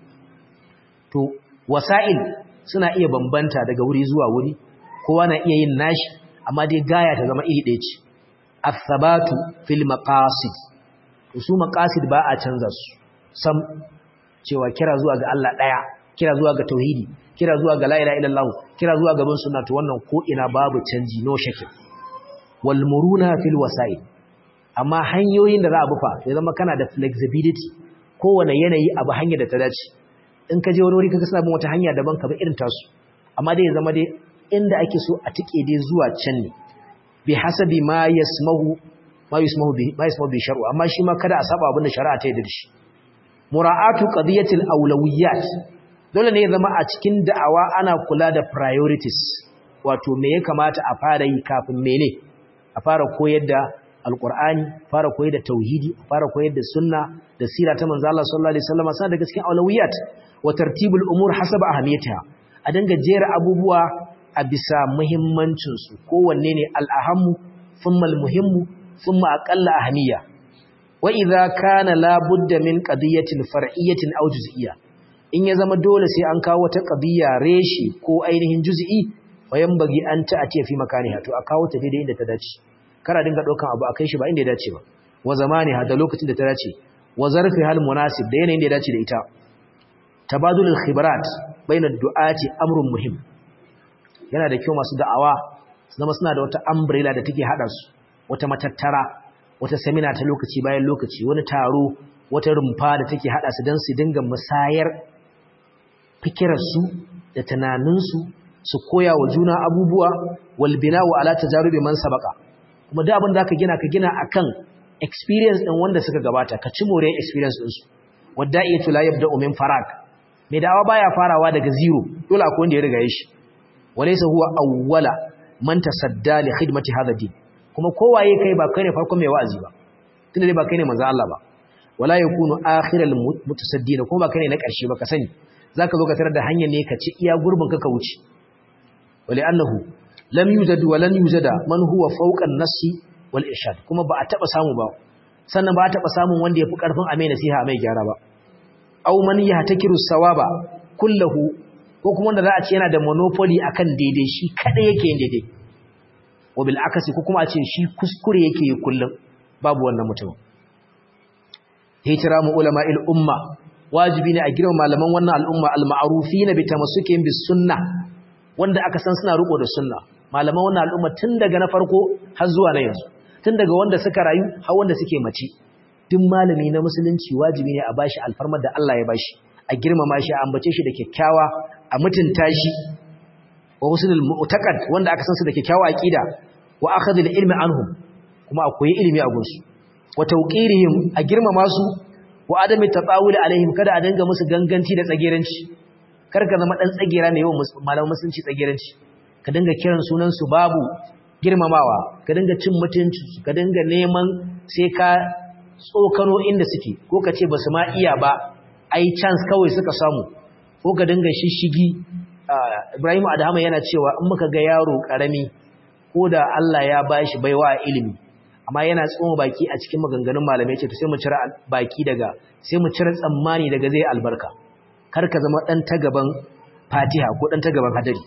A: to wasa'il suna iya bambanta daga wuri zuwa wuri kowa na iya yin nashi amma dai gaya ta zama iri ɗaya ce as-sabatu fil maqasid to su maqasid ba a canza su sam cewa kira zuwa ga Allah daya kira zuwa ga tauhidi kira zuwa ga la ilaha illallah kira zuwa ga bin sunna to wannan ko ina babu canji no shake wal muruna fil wasa'il amma hanyoyin da za a bufa ya zama kana da flexibility kowane yanayi abu hanya da ta dace in ka je wani wuri kaga suna bin wata hanya daban ka bi irin tasu amma dai ya zama dai inda ake so a tike dai zuwa can ne bi hasabi ma yasmahu ma yasmahu bi ma yasmahu bi shar'u amma shi ma kada a saba abin da shari'a ta yarda da shi mura'atu qadiyatil awlawiyat dole ne ya zama a cikin da'awa ana kula da priorities wato me ya kamata a fara yi kafin mene a fara koyar da alqur'ani fara koyar da tauhidi fara koyar da sunna da sira ta manzo Allah sallallahu alaihi wasallam sa daga cikin awlawiyat wa tartibul umur hasaba ahamiyatiha a dinga jera abubuwa a bisa muhimmancin su kowanne ne al-ahammu thumma al-muhimmu thumma aqalla ahamiya wa idza kana la budda min qadiyatin far'iyyatin aw juz'iyya in ya zama dole sai an kawo wata qadiyya reshi ko ainihin juz'i wayan bagi an ta atiya fi makaniha to a kawo ta daidai inda ta dace kara dinga daukan abu akai shi ba inda ya dace ba wa zamaniha da lokacin da ta dace wa zarfi hal munasib da yanayin da ya dace da ita tabadulul khibrat bainar du'ati amrun muhim yana da kyau masu da'awa su zama suna da wata umbrella da take hada su wata matattara wata seminar ta lokaci bayan lokaci wani taro wata rumfa da take hada su dan su dinga musayar fikirar su da tunanin su su koya wa juna abubuwa wal bina'u ala tajarubi man sabaqa kuma da abin da ka gina ka gina akan experience din wanda suka gabata ka ci more experience din su wadda'iyatu la yabda'u min farag mai da'awa baya farawa daga zero dole akwai wanda ya riga shi walaysa huwa awwala man tasadda li khidmati hadha din kuma kowaye kai ba kai ne farkon mai wa'azi ba tunda dai ba kai ne manzo Allah ba wala yakunu akhiral mutasaddina kuma ba kai ne na ƙarshe ba ka sani zaka zo ka tarar da hanyar ne ka ci iya gurbin ka ka wuce wali annahu lam yujad wa lan yujada man huwa fawqa an-nassi wal irshad kuma ba a taba samu ba sannan ba a taba samun wanda yafi karfin amai nasiha mai gyara ba aw man yahtakiru sawaba kullahu ko kuma wanda za a ce yana da monopoly akan daidai shi kada yake yin daidai wa bil akasi ko kuma a ce shi kuskure yake yi kullum babu wannan mutum hitiramu ulama'il umma wajibi ne a girma malaman wannan al'umma al-ma'rufina bi tamassukin bis sunnah wanda aka san suna riko da sunna malaman wannan al'umma tun daga na farko har zuwa na yanzu tun daga wanda suka rayu har wanda suke mace duk malami na musulunci wajibi ne a bashi alfarmar da Allah ya bashi a girmama shi a ambace shi da kyakkyawa a mutunta shi wa husnul mu'taqad wanda aka san su da kyakkyawa aqida wa akhadhul ilmi anhum kuma a koyi ilimi a gunsu wa tawqirihim a girmama su wa adami tatawul alaihim kada a dinga musu ganganci da tsageranci kar ka zama dan tsagera mai yawan malaman musulunci tsageranci ka dinga kiran sunan su babu girmamawa ka dinga cin mutunci ka dinga neman sai ka tsokano inda suke ko ka ce basu ma iya ba ai chance kawai suka samu ko ka dinga shishigi Ibrahim Adhama yana cewa in muka ga yaro karami ko da Allah ya bashi baiwa ilimi amma yana tsoma baki a cikin maganganun malamai ce to sai mu cire baki daga sai mu cire tsammani daga zai albarka kar ka zama dan ta gaban Fatiha ko dan ta gaban hadari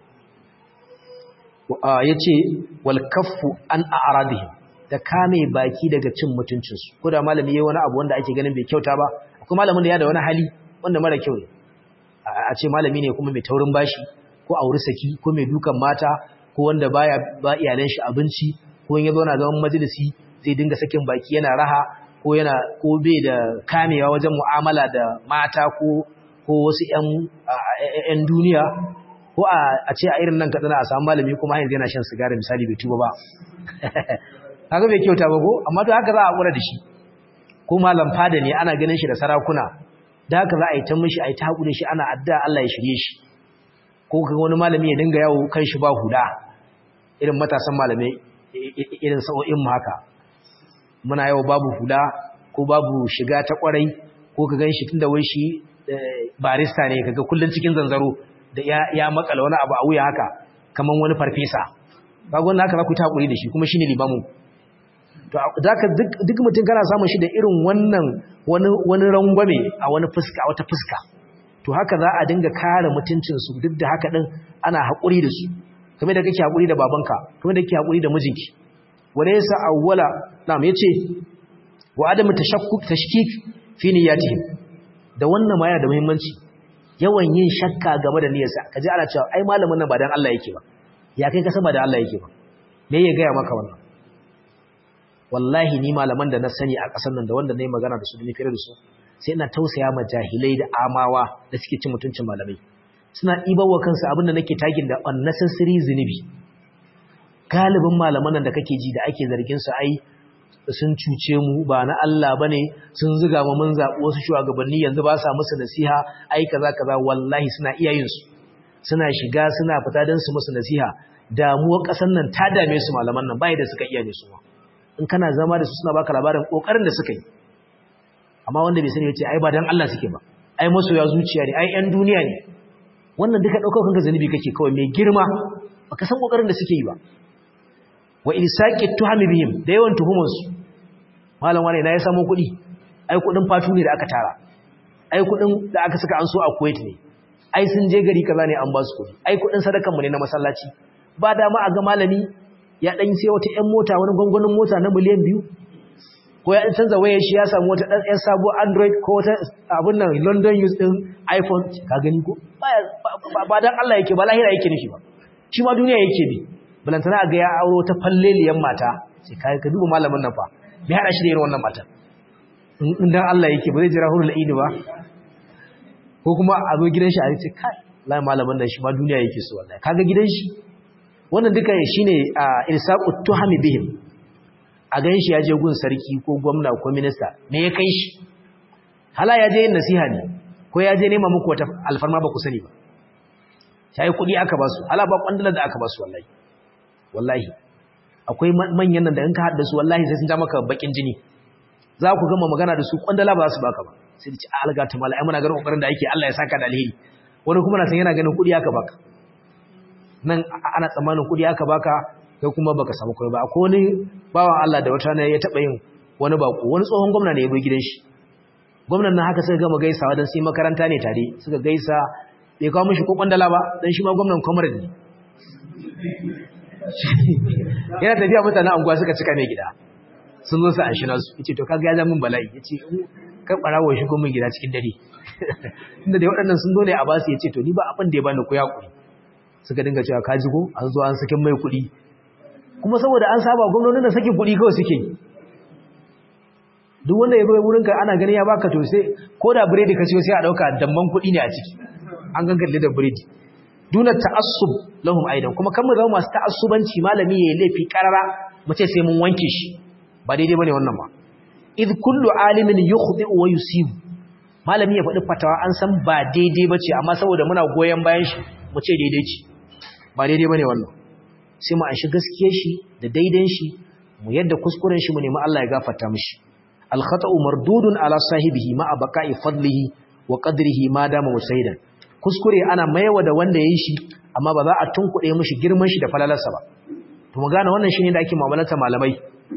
A: yace wal kaffu an a'radihim da kame baki daga cin mutuncin su ko da malami yayi wani abu wanda ake ganin bai kyauta ba akwai malamin da ya da wani hali wanda mara kyau ne a ce malami ne kuma mai taurin bashi ko auri saki ko mai dukan mata ko wanda baya ba iyalan shi abinci ko in ya zo na zaman majalisi zai dinga sakin baki yana raha ko yana ko bai da kamewa wajen mu'amala da mata ko ko wasu ƴan ƴan duniya ko a ce a irin nan kadana a samu malami kuma yanzu yana shan sigari misali bai tuba ba kaga bai kyauta ba ko amma to haka za a kura da shi ko malam fada ne ana ganin shi da sarakuna da haka za a yi ta mishi a yi ta haƙuri shi ana addu'a Allah ya shirye shi ko ga wani malami ya dinga yawo kan shi ba huda irin matasan malamai irin sa'o'in mu haka muna yawo babu huda ko babu shiga ta kwarai ko ka ganshi tunda wai shi barista ne kaga kullun cikin zanzaro da ya ya makala wani abu a wuya haka kaman wani farfesa kaga wannan haka za ku ta hakuri da shi kuma shine limamin to zaka duk duk mutum kana samun shi da irin wannan wani wani rangwame a wani fuska wata fuska to haka za a dinga kare mutuncinsu duk da haka din ana haƙuri da su kamar da kake haƙuri da babanka kamar da kake haƙuri da mijinki wala yasa awwala na'am yace wa adamu tashakkuk tashkik fi niyyatihim da wannan ma yana da muhimmanci yawan yin shakka game da niyyarsa kaje ana cewa ai malamin nan ba dan Allah yake ba ya kai ka san ba dan Allah yake ba me ya gaya maka wannan wallahi ni malaman da na sani a ƙasar nan da wanda nayi magana da su da ni fere da su sai ina tausaya ma jahilai da amawa da suke cin mutuncin malamai suna ɗibawa kansu abinda nake tagin da unnecessary zunubi galibin malaman nan da kake ji da ake zargin su ai sun cuce mu ba na Allah bane sun zuga mu mun zabi wasu shugabanni yanzu ba sa musu nasiha ai kaza kaza wallahi suna iya yin su suna shiga suna fita dan su musu nasiha damuwar kasan nan ta dame su malaman nan bai da suka iya ne su in kana zama da su suna baka labarin kokarin da suka yi amma wanda bai sani yace ai ba dan Allah suke ba ai masoya zuciya ne ai ƴan duniya ne wannan duka daukar kanka zanubi kake kawai mai girma baka san kokarin da suke yi ba wa ilsaqi tuhami bihim da yawan tuhumar su malam wani na ya samu kuɗi ai kuɗin fatu ne da aka tara ai kuɗin da aka saka an so a Kuwait ne ai sun je gari kaza ne an ba su kuɗi ai kuɗin sadakan mu ne na masallaci ba dama a ga malami ya dan sai wata ƴan mota wani gwangwanin mota na miliyan biyu ko ya canza wayar shi ya samu wata ɗan ɗan sabuwar android ko wata abin nan london use ɗin iphone ka gani ko ba dan allah yake ba lahira yake nufi ba shi ma duniya yake bi balantana ga ya auro ta falleliyan mata sai ka ka duba malamin nan fa me hada shi da irin wannan mata in dan allah yake ba zai jira hurul aini ba ko kuma a zo gidan shi a ce kai lai malamin nan shi ma duniya yake so wallahi kaga gidan shi wannan duka shine irsaqut tuhami bihim a gan shi ya je gun sarki ko gwamna ko minista me ya kai shi hala ya je yin nasiha ne ko ya je nema muku wata alfarma ba ku sani ba sai kuɗi aka ba su hala ba kwandalar da aka ba su wallahi wallahi akwai manyan nan da in ka haɗa su wallahi sai sun ja maka bakin jini za ku gama magana da su kwandala ba su baka ba sai da ci alga ta mala ai muna ganin kokarin da ake Allah ya saka da alheri wani kuma na san yana ganin kuɗi aka baka nan ana tsammanin kuɗi aka baka kai kuma baka samu kai ba akwai wani bawan Allah da wata ne ya taba yin wani bako wani tsohon gwamna ne ya bai gidan shi gwamnan nan haka suka gama gaisawa dan sai makaranta ne tare suka gaisa bai kawo mishi ko kwandala ba dan shi ma gwamnan comrade ne yana tafiya mutanen anguwa suka cika mai gida sun zo su an shina su yace to kaga ya zama min bala'i yace kan barawo shi min gida cikin dare tunda dai waɗannan sun zo ne a basu yace to ni ba abin da ya bani ku ya kuri suka dinga cewa ka ji ko an zo an sakin mai kuɗi kuma saboda an saba gwamnonin da sake kuɗi kawai suke duk wanda ya zo wurin ka ana gani ya baka to sai ko da biredi ka ciyo sai a dauka damban kuɗi ne a ciki an gangalle da biredi duna ta'assub lahum aidan kuma kan mu zama masu ta'assubanci malami yayi laifi karara mu ce sai mun wanke shi ba daidai bane wannan ba id kullu alimin yukhdi'u wa yusibu malami ya faɗi fatawa an san ba daidai bace amma saboda muna goyen bayan shi mu ce daidai ce ba daidai bane wannan sai mu anshi gaskiyar shi da daidan shi mu yadda kuskuren shi mu nemi Allah ya gafarta mishi al khata'u mardudun ala sahibihi ma baqa'i fadlihi wa qadrihi ma dama musaidan kuskure ana maiwa da wanda yayi shi amma ba za a tunkuɗe mishi girman shi da falalarsa ba to mu gane wannan shine da ake mu'amalata malamai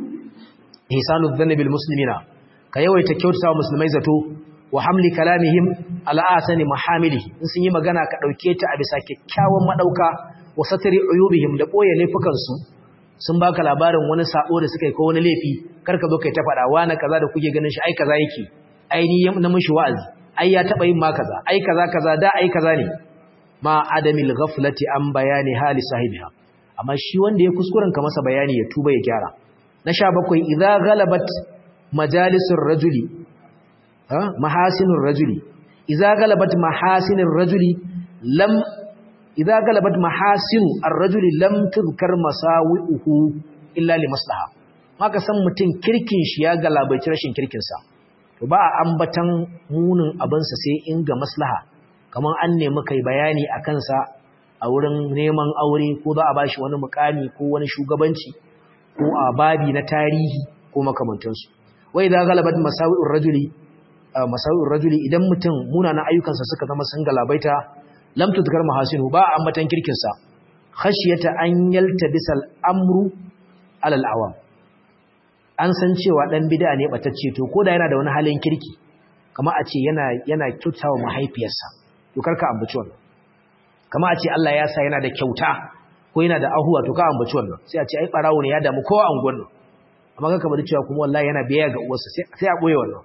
A: ihsanu dhanni bil muslimina ka yawaita kyautata musulmai zato wa hamli kalamihim ala asani mahamilihi in sun yi magana ka dauke ta a bisa kyakkyawan madauka wa satri uyubihim da boye laifukan su sun baka labarin wani sabo da suka yi ko wani laifi karka zo kai ta fada wani kaza da kuke ganin shi ai kaza yake ai ni na mishi wa'azi ai ya taba yin ma kaza ai kaza kaza da ai kaza ne ma adamil ghaflati an bayani hali sahibiha amma shi wanda ya kuskuren ka masa bayani ya tuba ya gyara na 17 idza ghalabat majalisur rajuli mahasinur rajuli idza galabat mahasinur rajuli lam idza galabat mahasinu ar-rajuli lam tuzkar masawi'uhu illa li maslaha maka san mutun kirkin shi ya galabaici rashin kirkin sa to ba a ambatan munin abin sa sai in ga maslaha kaman an nemi kai bayani akan sa a wurin neman aure ko za a bashi wani mukami ko wani shugabanci ko a babi na tarihi ko makamantansu wai idza galabat masawi'ur rajuli masau'in rajuli idan mutum munanan ayyukansa suka zama sun galabaita lam tudkar mahasinu ba ambatan kirkinsa khashiyata an yaltabisa al'amru alal awam an san cewa dan bid'a ne batacce to koda yana da wani halin kirki kama a ce yana yana kyautawa mahaifiyarsa to karka ambaci wannan kama a ce Allah ya sa yana da kyauta ko yana da ahuwa to ka ambaci wannan sai a ce ai barawo ne ya damu kowa a unguwar nan amma kaka bari cewa kuma wallahi yana biya ga uwarsa sai a boye wannan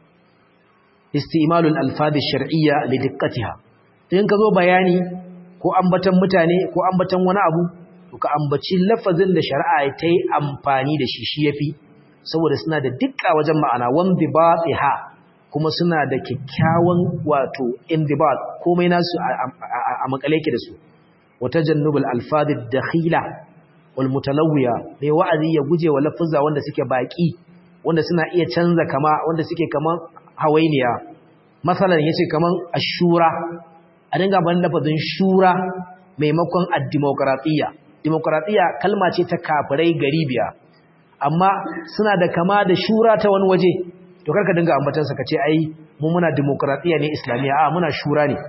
A: istimalul alfadhi shar'iyya li diqqatiha in ka zo bayani ko ambatan mutane ko ambatan wani abu to ka ambaci lafazin da shari'a ta yi amfani da shi shi yafi saboda suna da dukka wajen ma'ana wanda batiha kuma suna da kyakkyawan wato indibat komai nasu a makale ke da su wata jannubul alfadhi dakhila wal mutalawwiya mai wa'azi ya guje wa lafuzza wanda suke baki wanda suna iya canza kama wanda suke kaman hawainiya masalan yace kaman ashura a dinga ban lafazin shura maimakon ad-demokratiya demokratiya kalma ce ta kafirai garibiya amma suna da kama da shura ta wani waje to karka dinga ambatan sa kace ai mu muna demokratiya ne islamiya a muna shura ne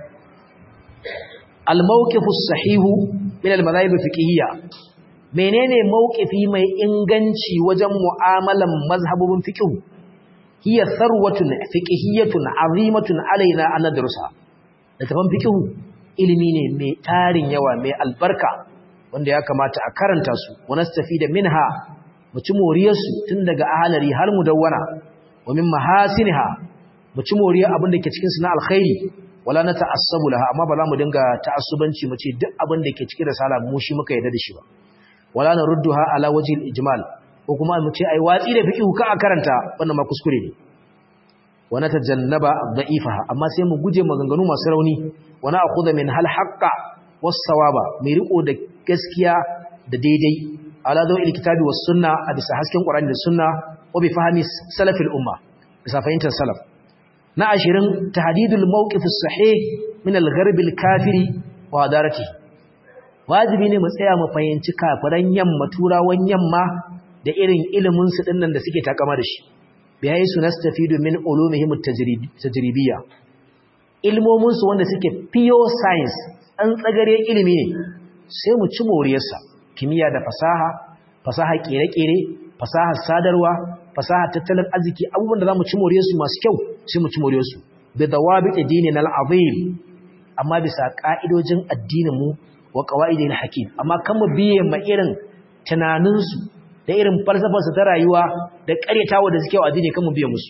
A: al-mawqifu sahihu min al-madhahib fiqhiyya menene mawqifi mai inganci wajen mu'amalan mazhabubin fiqh hiya tharwatun fiqhiyyatun azimatun alaina an nadrusa littafin fiqh ilimi ne mai tarin yawa mai albarka wanda ya kamata a karanta su wa nastafida minha mu ci moriyar su tun daga ahalari har mudawwana wa min mahasinha mu ci moriyar abin da ke cikin su na alkhairi wala na ta'assabu laha amma ba za mu dinga ta'assubanci mu ce duk abin da ke cikin risala mu shi muka yarda da shi ba wala na rudduha ala wajhil ijmal ko kuma mu ce ai watsi da fiqh ka a karanta wannan ma kuskure ne wa natajannaba dha'ifaha amma sai mu guje maganganu masu rauni wa na akhudha min hal haqqa was sawaba mai riko da gaskiya da daidai ala dawil kitabi was sunna a bisa hasken qur'ani da sunna wa bi fahmi salafil umma bisa fahimtar salaf na 20 tahdidul mawqif as-sahih min al-gharb al-kafiri wa adaratihi wajibi ne mu tsaya mu fahimci kafiran yamma turawan yamma da irin ilimin su dinnan da suke takama da shi bi hayi su nastafidu min ulumihim at-tajribiyya ilmomin su wanda suke pure science an tsagare ilimi ne sai mu ci moriyarsa kimiyya da fasaha fasaha kere-kere fasaha sadarwa fasaha tattalin arziki abubuwan da zamu ci moriyarsu masu kyau sai mu ci moriyarsu bi dawabi dinina al-azim amma bisa ka'idojin addinin mu wa qawaidil hakim amma kan mu biye ma irin tunaninsu da irin falsafarsu ta rayuwa da ƙaryatawa da suke wa addini kan mu biye musu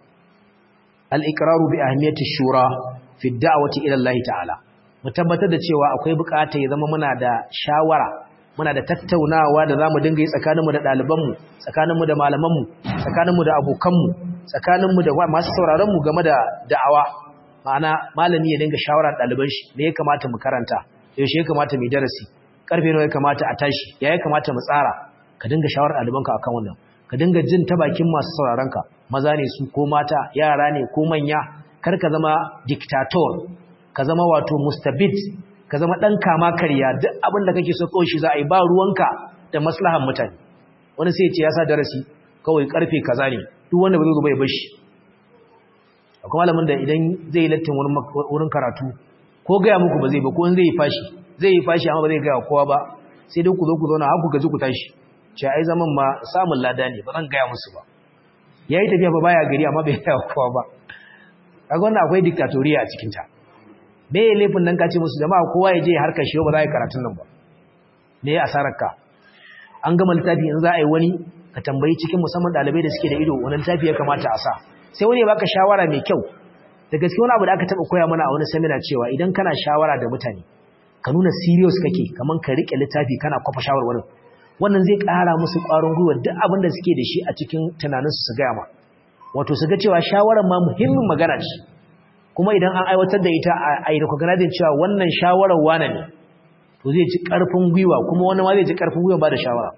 A: al-iqraru bi ahmiyati shura fi da'wati ila Allah ta'ala mu tabbatar da cewa akwai bukata ya zama muna da shawara muna da tattaunawa da zamu dinga yi tsakaninmu da ɗalibanmu tsakaninmu da malamanmu tsakaninmu da abokanmu tsakaninmu da masu sauraronmu game da da'awa ma'ana malami ya dinga shawara ɗaliban shi me ya kamata mu karanta yaushe ya kamata mu darasi karfe nawa ya kamata a tashi ya ya kamata mu tsara ka dinga shawara ɗalibanka akan wannan ka dinga jin ta bakin masu sauraronka maza ne su ko mata yara ne ko manya kar ka zama dictator ka zama wato mustabid ka zama ɗan kama karya duk abin da kake so kawai shi za a yi ba ruwanka da maslahan mutane wani sai ce ya sa darasi kawai karfe kaza ne duk wanda ba zai bai bashi akwai malamin da idan zai yi lattin wurin karatu ko gaya muku ba zai ba ko in zai yi fashi zai yi fashi amma ba zai gaya kowa ba sai dai ku zo ku zauna har ku gaji ku tashi ce ai zaman ma samun lada ne ba zan gaya musu ba ya yi tafiya ba baya gari amma bai gaya kowa ba kaga wannan akwai diktatoriya a cikin ta me ya laifin nan ka ce musu jama'a kowa ya je harkar shi ba za a yi karatun nan ba me ya asarar ka an gama littafi in za a yi wani ka tambayi cikin musamman ɗalibai da suke da ido wani littafi ya kamata a sa sai wani ya baka shawara mai kyau da gaske wani abu da aka taɓa koya mana a wani seminar cewa idan kana shawara da mutane ka nuna serious kake kaman ka riƙe littafi kana kwafa shawarwarin wannan zai ƙara musu ƙwarin gwiwa duk abin da suke da shi a cikin tunaninsu su gaya ma wato su ga cewa shawarar ma muhimmin magana ce kuma idan an aiwatar da ita a yi recognizing cewa wannan shawarar wane ne to zai ci ƙarfin gwiwa kuma wani ma zai ci ƙarfin gwiwa ba da shawara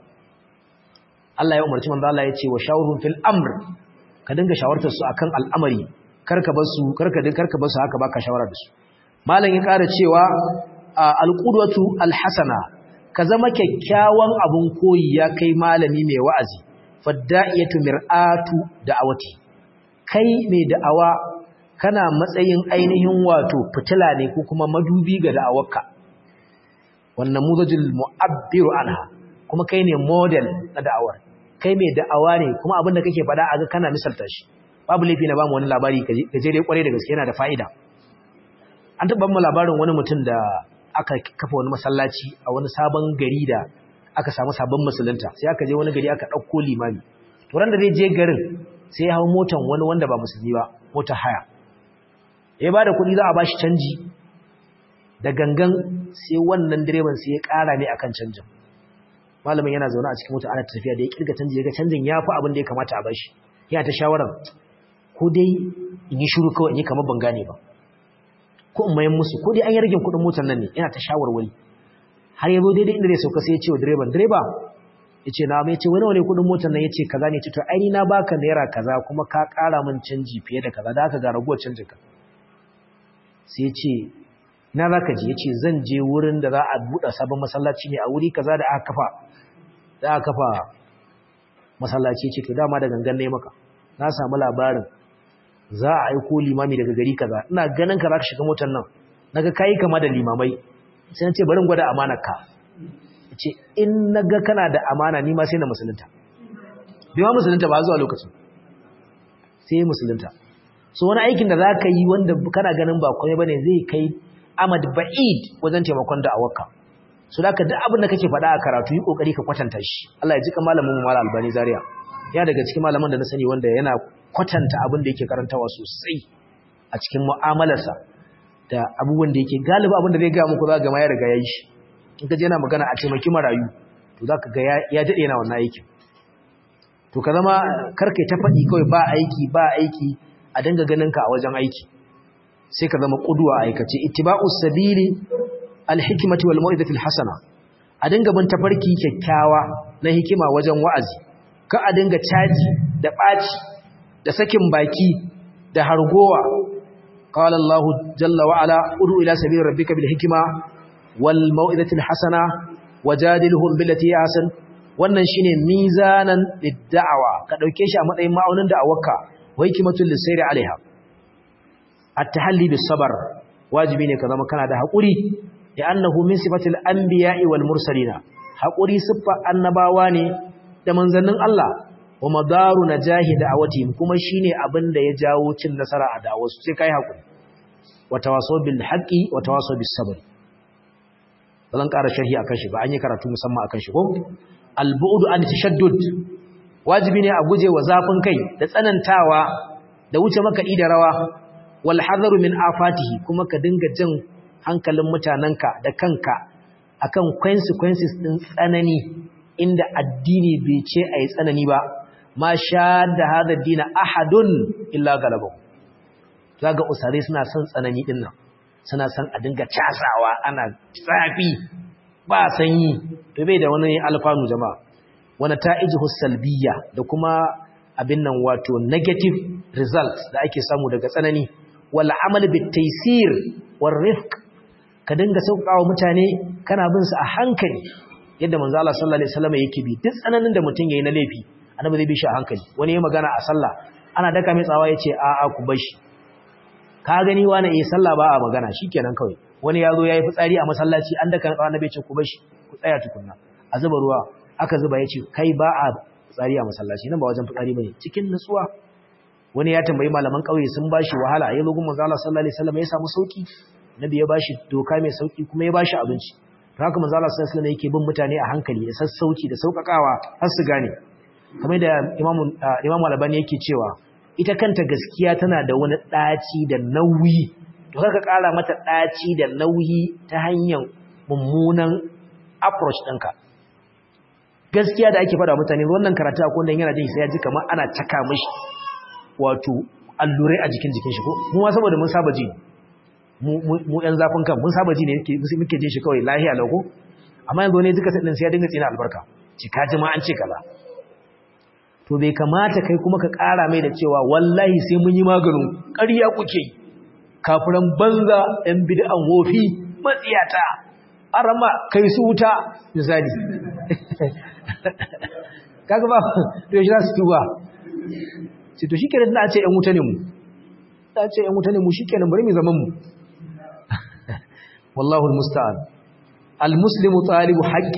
A: Allah ya umarci manzo Allah ya ce wa shawurhum fil amr ka dinga shawartar su akan al'amari karka bar su karka din karka bar su haka baka shawara da su malam ya ƙara cewa alqudwatu alhasana ka zama kyakkyawan abun koyi ya kai malami mai wa'azi fadda'iyatu mir'atu da'awati kai mai da'awa kana matsayin ainihin wato fitila ne ko kuma madubi ga da'awarka wannan muzajil mu'abbiru anha kuma kai ne model na da'awar kai mai da'awa ne kuma abin da kake faɗa a ga kana misalta shi babu laifi na bamu wani labari gajere kwarai da gaske yana da fa'ida an taɓa mu labarin wani mutum da aka kafa wani masallaci a wani sabon gari da aka samu sabon musulunta sai aka je wani gari aka ɗauko limami to ran da zai je garin sai ya hau motan wani wanda ba musulmi ba motar haya ya ba da kuɗi za a ba shi canji da gangan sai wannan direban sai ya ƙara ne akan canjin malamin yana zaune a cikin mota ana tafiya da ya kirga canji ya ga canjin ya fi abin da ya kamata a bashi yana ta shawarar ko dai in yi shuru kawai in yi kamar ban gane ba ko in mayan musu ko dai an yi ragin kuɗin motar nan ne yana ta shawarwari har ya zo daidai inda zai sauka sai ya ce wa direban direba ya ce na mai ce wani wani kuɗin motar nan ya ce kaza ne ce to ai na baka naira kaza kuma ka ƙara min canji fiye da kaza da haka ga raguwar canjin ka sai ya ce na za ka je ya ce zan je wurin da za a buɗe sabon masallaci ne a wuri kaza da aka kafa da aka kafa masallaci ce to dama da gangan ne maka na samu labarin za a aiko limami daga gari kaza ina ganin ka za ka shiga motar nan naga kai kama da limamai sai na ce bari gwada amanar ka ce in naga kana da amana ni ma sai na musulunta bai ma musulunta ba zuwa lokacin sai musulunta so wani aikin da za ka yi wanda kana ganin ba komai bane zai kai amad ba'id wajen taimakon da awaka so da ka duk abin da kake faɗa a karatu yi kokari ka kwatanta shi Allah ya jika malamin mu Malam Albani Zaria ya daga cikin malaman da na sani wanda yana kwatanta abin da yake karantawa sosai a cikin mu'amalarsa da abubuwan da yake galiba abin da zai ga muku za ga ma ya riga yayi shi in ka je yana magana a taimaki marayu to zaka ga ya dade yana wannan aikin to ka zama karkai ta faɗi kawai ba aiki ba aiki a dinga ganin ka a wajen aiki sai ka zama kuduwa aikace ittiba'us sabili alhikmati wal mau'izati alhasana a dinga bin tafarki kyakkyawa na hikima wajen wa'azi ka a dinga caji da baci da sakin baki da hargowa qala Allah jalla wa ala udu ila sabili rabbika bil hikma wal mau'izati alhasana wajadilhum billati ahsan wannan shine mizanan lid-da'wa ka dauke shi a matsayin ma'aunin da'awarka wa hikmatul lisayri alaiha at-tahalli bis-sabr wajibi ne ka zama kana da hakuri ya annahu min sifatil anbiya'i wal mursalina hakuri siffa annabawa ne da manzannin Allah wa madaru najahi da'awatihim kuma shine abin da ya jawo cin nasara a da'awarsu sai kai hakuri wa tawasaw bil haqqi wa tawasaw bis sabr zan ƙara sharhi akan shi ba an yi karatu musamman akan shi ko al bu'du an tashaddud wajibi ne a guje wa zafin kai da tsanantawa da wuce makaɗi da rawa wal hadaru min afatihi kuma ka dinga jin hankalin mutanenka da kanka akan consequences din tsanani inda addini bai ce ayi tsanani ba ma sha da hada dina ahadun illa galabahu zaga usare suna son tsanani din nan suna son a dinga casawa ana tsafi ba sanyi to bai da wani alfanu jama'a wani ta'ijihu salbiya da kuma abin nan wato negative results da ake samu daga tsanani wal amal bit taysir war rifq ka dinga sauƙawa mutane kana bin su a hankali yadda manzo Allah sallallahu alaihi wasallam yake bi duk tsananin da mutum yayi na laifi annabi zai bi shi a hankali wani ya magana a sallah ana daka mai tsawa yace a a ku bashi ka gani wani eh sallah ba a magana shikenan kawai wani yazo yayi fitsari a masallaci an daka tsawa annabi yace ku bashi ku tsaya tukunna a zuba ruwa aka zuba yace kai ba a fitsari a masallaci nan ba wajen fitsari bane cikin nutsuwa wani ya tambayi malaman kauye sun bashi wahala ya zo gun manzo Allah sallallahu alaihi wasallam ya samu sauki nabi ya bashi doka mai sauki kuma ya bashi abinci to haka manzo Allah sallallahu alaihi wasallam yake bin mutane a hankali da sassauci da saukakawa har su gane kamar da imamu imamu albani yake cewa ita kanta gaskiya tana da wani daci da nauyi to kaka kara mata daci da nauyi ta hanyar mummunan approach ɗinka gaskiya da ake faɗa mutane wannan karatu akwai wanda yana jin sai ya ji kamar ana caka mishi wato allurai a jikin jikin shi ko mu ma saboda mun saba ji mu ‘yan zafin kan mun saba ji ne muke jin shi kawai lahiya lauko amma yanzu ne duka ɗin sai ya dinga tsina albarka cika ji ma an ce kaza to bai kamata kai kuma ka ƙara mai da cewa wallahi sai mun yi maganin ƙarya kuke kafiran banza ‘yan bid'an wofi matsiyata arama kai su wuta misali kaga ba to shi za su tuba ce to shi kenan da ce ‘yan wuta ne mu ta ce ‘yan wuta ne mu shi kenan bari mu zaman mu والله المستعان المسلم طالب حق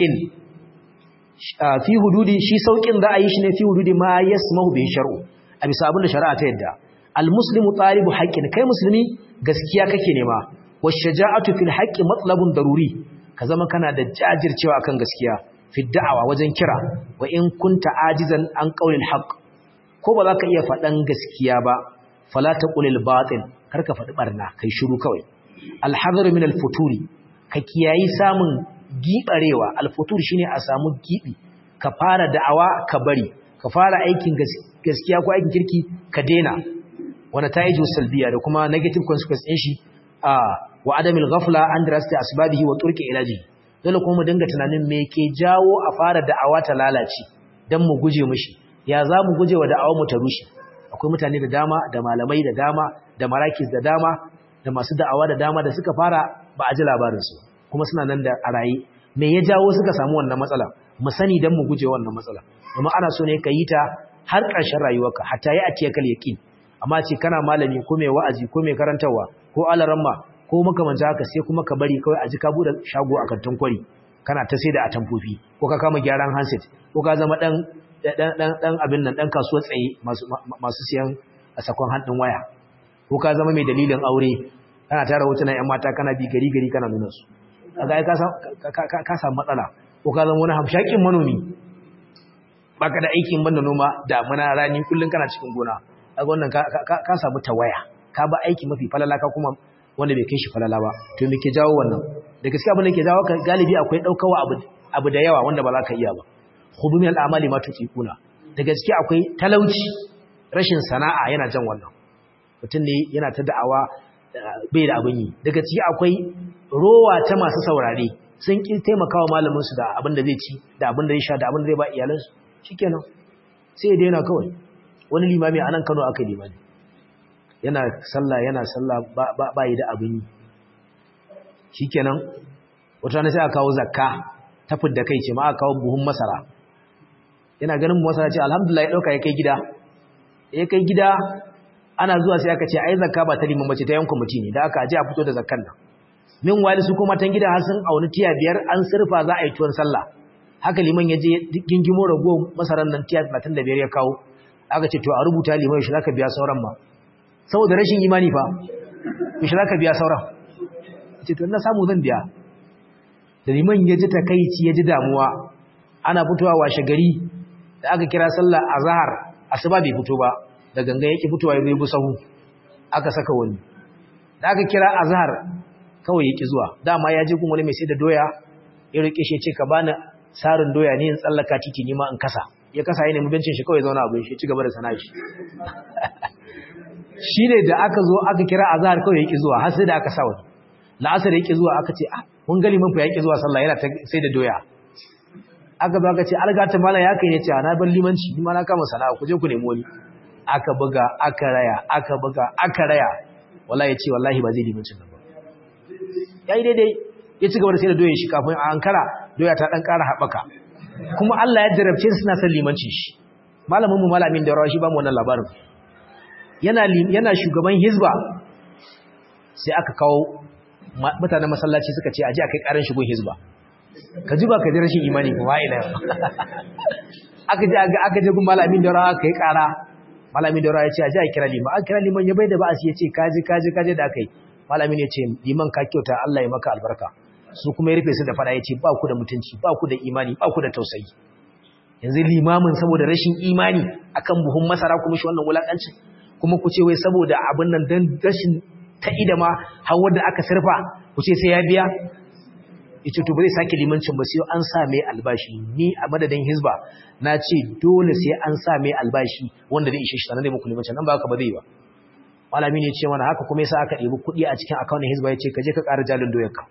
A: في حدود shi saukin da ayi shi ne fi hududi ma yasmahu bi shar'u a bisa abin da shari'a ta yadda almuslimu talibu haqqin kai musulmi gaskiya kake nema washaja'atu fil haqqi matlabun daruri ka zama kana da jajircewa akan gaskiya fi da'awa wajen kira wa in kunta ajizan an qaulil haqq ko ba za ka iya faɗan gaskiya ba fala taqulil batil kar ka faɗi barna kai shiru kawai alhazar min alfuturi ka kiyayi samun gibarewa alfutur shine a samu gibi ka fara da'awa ka bari ka fara aikin gaskiya ko aikin kirki ka dena wanda ta yi salbiya da kuma negative consequence din shi a wa adamil ghafla an dirasti asbabihi wa turki ilaji dole kuma mu dinga tunanin me ke jawo a fara da'awa ta lalace dan mu guje mishi ya za mu guje wa da'awar mu ta rushe akwai mutane da dama da malamai da dama da marakis da dama da masu da'awa da dama da suka fara ba a ji labarinsu kuma suna nan da a raye me ya jawo suka samu wannan matsala mu sani dan mu guje wannan matsala kuma ana so ne ka yi ta har ƙarshen rayuwarka hatta ya atiya kal yaqin amma ce kana malami ko mai wa'azi ko mai karantarwa ko alaramma ko makamanta haka sai kuma ka bari kawai a ji ka bude shago a kantin kwari kana ta sai da atamfofi ko ka kama gyaran handset ko ka zama dan dan dan abin nan dan kasuwar tsaye masu masu siyan a sakon hannun waya ko ka zama mai dalilin aure kana tara hotunan ƴan mata kana bi gari gari kana nuna su kaga ai ka samu matsala ko ka zama wani hamshakin manomi baka da aikin banda noma damuna rani kullun kana cikin gona kaga wannan ka samu tawaya ka ba aiki mafi falala ka kuma wanda bai kai shi falala ba to me ke jawo wannan da gaskiya abin da ke jawo ka galibi akwai daukawa abu abu da yawa wanda ba za ka iya ba khudu min al-amali ma tuquna da gaskiya akwai talauci rashin sana'a yana jan wannan mutum ne yana ta da'awa bai da abin yi daga ciki akwai rowa ta masu saurare sun ƙi taimakawa malaminsu da abin da zai ci da abin da zai sha da abin da zai ba iyalansu shikenan sai ya daina kawai wani limami a nan kano aka limami yana sallah yana sallah ba yi da abin yi shikenan wata rana sai aka kawo zakka ta fidda kai ce ma aka kawo buhun masara yana ganin masara ce alhamdulillah ya ɗauka ya kai gida ya kai gida ana zuwa sai aka ce ai zakka ba ta liman bace ta yanku mutum ne da aka aje a fito da zakkan nan min wali su kuma tan gida har sun auni tiya biyar an surfa za a yi tuwon sallah haka liman ya je gingimo rago masaran nan tiya 35 ya kawo aka ce to a rubuta liman shi zaka biya sauran ma saboda rashin imani fa shi zaka biya sauran ce to na samu zan biya da liman ya ji takaici ya ji damuwa ana fitowa washe gari da aka kira sallah azhar asuba bai fito ba da ganga yake fitowa ya zai sahu aka saka wani da aka kira azhar kawai yake zuwa dama ya je kuma wani mai sai da doya ya roƙe shi ya ce ka bani sarin doya ne in tsallaka titi ni ma in kasa ya kasa ya nemi bencin shi kawai zauna abin shi ci gaba da sana'a shi shi ne da aka zo aka kira azhar kawai ya ki zuwa har sai da aka sa wani la'asar ya ki zuwa aka ce ah mun gali mun fa ya ki zuwa sallah yana sai da doya aka zo aka ce algata mala ya kai ne ce na bar limanci ni ma na kama sana'a ku je ku nemi wani aka buga aka raya aka buga aka raya wallahi ya ce wallahi ba zai limancin nan ba yayi daidai ya ci gaba da sai da doyen shi kafin a ankara doya ta dan ƙara haɓaka kuma Allah ya jarabce su suna son limanci shi malamin mu malamin da rawa shi ba mu wannan labarin yana yana shugaban hizba sai aka kawo mutanen masallaci suka ce aje akai karin shigo hizba ka ji ba ka ji rashin imani kuma ila aka je aka je gun malamin da rawa kai kara malamin da rawa ya ce aje a kira liman an kira liman ya bai da ba'asi ya ce kaji kaji kaji da akai malamin ya ce liman ka kyauta Allah ya maka albarka su kuma ya rufe su da fada ya ce ba ku da mutunci ba ku da imani ba ku da tausayi yanzu limamin saboda rashin imani akan buhun masara kuma shi wannan wulakancin kuma ku ce wai saboda abin nan dan rashin ta'ida ma har wanda aka sarfa ku ce sai ya biya yace to ba zai sake limancin ba sai an sa mai albashi ni a madadin hizba na ce dole sai an sa mai albashi wanda zai ishe shi sanan dai muku limancin nan ba haka ba zai ba malami ne ce mana haka kuma yasa aka ɗebi kuɗi a cikin akaunin hizba ya ce ka je ka ƙara jalin doyarka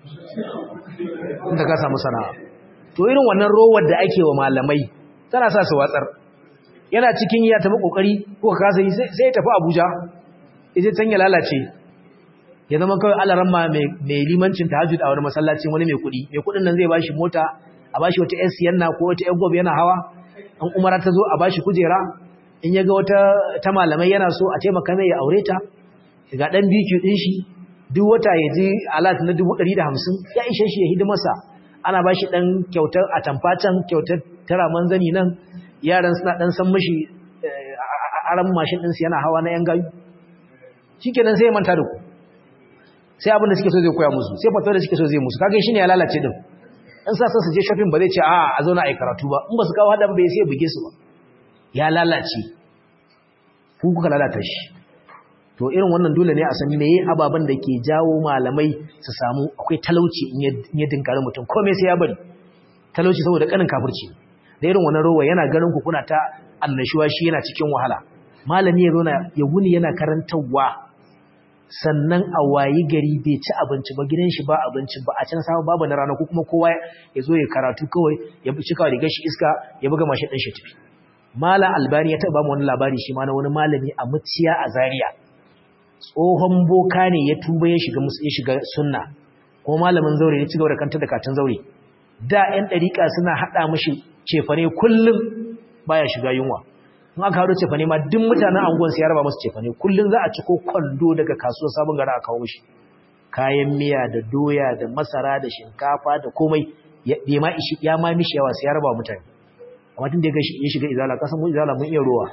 A: inda ka samu sana'a to irin wannan rowar da ake wa malamai tana sa su watsar yana cikin ya tafi kokari ko ka kasa yi sai ya tafi Abuja yaje can ya lalace ya zama kawai alaran ma mai limancin tahajjud a wani masallaci wani mai kuɗi mai kuɗin nan zai bashi mota a bashi wata ƴan siyanna ko wata ƴan gobe yana hawa an umara ta zo a bashi kujera in ya ga wata ta malamai yana so a taimaka mai ya aure ta ga dan biki din shi duk wata ya ji alat na 150 ya ishe shi ya hidimarsa ana ba shi ɗan kyautar a tamfacin kyautar tara manzani nan yaran suna ɗan san mashi aran mashin ɗinsu yana hawa na ‘yan gayu shi kenan sai ya manta da ku sai abinda suke so zai koya musu sai fata da suke so zai musu kaga shi ne ya lalace din in sa su je shopping ba zai ce a a zauna a yi karatu ba in ba su kawo haɗa bai sai buge su ba ya lalace ku kuka lalata shi to irin wannan dole ne a san meye ababen da ke jawo malamai su samu akwai talauci in ya dinkari mutum komai sai ya bari talauci saboda kanin kafirci da irin wannan rowa yana ganin ku kuna ta annashuwa shi yana cikin wahala malami ya zauna ya wuni yana karantarwa sannan a wayi gari bai ci abinci ba gidan shi ba abinci ba a can samu babu na rana ko kuma kowa ya zo ya karatu kawai ya bi cikawa rigar shi iska ya buga mashi ɗin shi tafi mala albani ya taɓa mu wani labari shi ma na wani malami a muciya a zaria tsohon boka ne ya tuba ya shiga ya shiga sunna ko malamin zaure ya ci gaba da kanta da katin zaure da ƴan ɗariƙa suna haɗa mashi cefane kullum baya shiga yunwa in aka haɗo cefane ma duk mutanen anguwan sai ya raba musu cefane kullum za a ci ko kwando daga kasuwar sabon gara a kawo mishi kayan miya da doya da masara da shinkafa da komai ya ma ishi ya ma mishi yawa sai ya raba mutane amma tun da ya shiga izala kasan mu izala mun iya rowa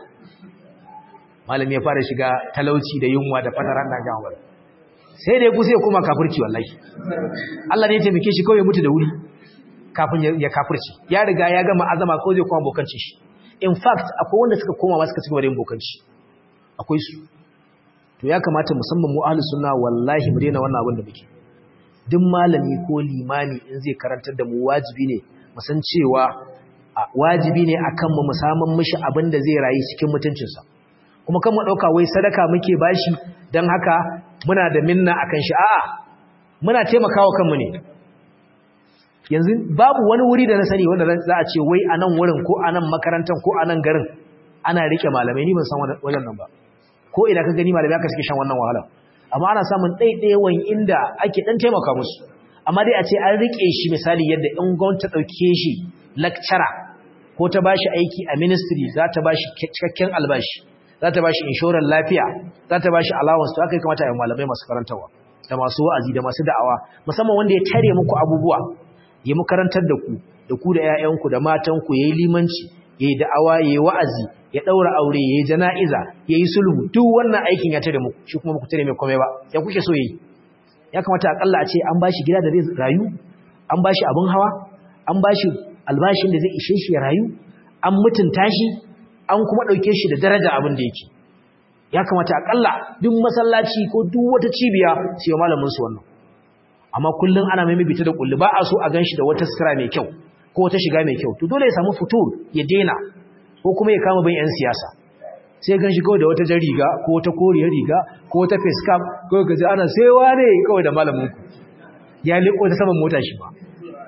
A: malami ya fara shiga talauci da yunwa da fatara na gawa sai da ya kusa ya koma kafirci wallahi Allah ne ya taimake shi kawai ya mutu da wuri kafin ya kafirci ya riga ya gama azama ko zai koma bokanci shi in fact akwai wanda suka koma suka cigaba da yin bokanci akwai su to ya kamata musamman mu ahlus sunna wallahi mu daina wannan abin da muke duk malami ko limami in zai karantar da mu wajibi ne mu san cewa wajibi ne akan mu musamman mishi abin da zai rayu cikin mutuncinsa kuma kan mu dauka wai sadaka muke bashi dan haka muna da minna akan shi a'a muna taimakawa kanmu ne yanzu babu wani wuri da na sani wanda za a ce wai a nan wurin ko a nan makarantar ko a nan garin ana rike malamai ni ban san wajen nan ba ko ina ka gani malamai aka suke shan wannan wahala amma ana samun ɗaiɗaiwan inda ake ɗan taimaka musu amma dai a ce an rike shi misali yadda in gwamnati ta ɗauke shi lecturer ko ta bashi aiki a ministry za ta bashi cikakken albashi za ta bashi inshorar lafiya za ta bashi allowance to aka yi kamata a yi malamai masu karantarwa da masu wa'azi da masu da'awa musamman wanda ya tare muku abubuwa ya makarantar da ku da ku da ƴaƴanku da matanku yayi limanci yayi da'awa yayi wa'azi ya daura aure yayi jana'iza yayi sulhu duk wannan aikin ya tare muku shi kuma ku tare mai komai ba ya kuke so yayi ya kamata akalla a ce an bashi gida da zai rayu an bashi abin hawa an bashi albashin da zai ishe shi ya rayu an mutunta shi an kuma dauke shi da daraja abin da yake ya kamata akalla duk masallaci ko duk wata cibiya sai malamin su wannan amma kullum ana mai bita da kulli ba a so a ganshi da wata sira mai kyau ko wata shiga mai kyau to dole ya samu fitur ya dena ko kuma ya kama bin yan siyasa sai ganshi kawai da wata jan riga ko wata koriyar riga ko wata face cap ko gaji ana sai wane kawai da malamin ku ya liko ta saman mota shi ba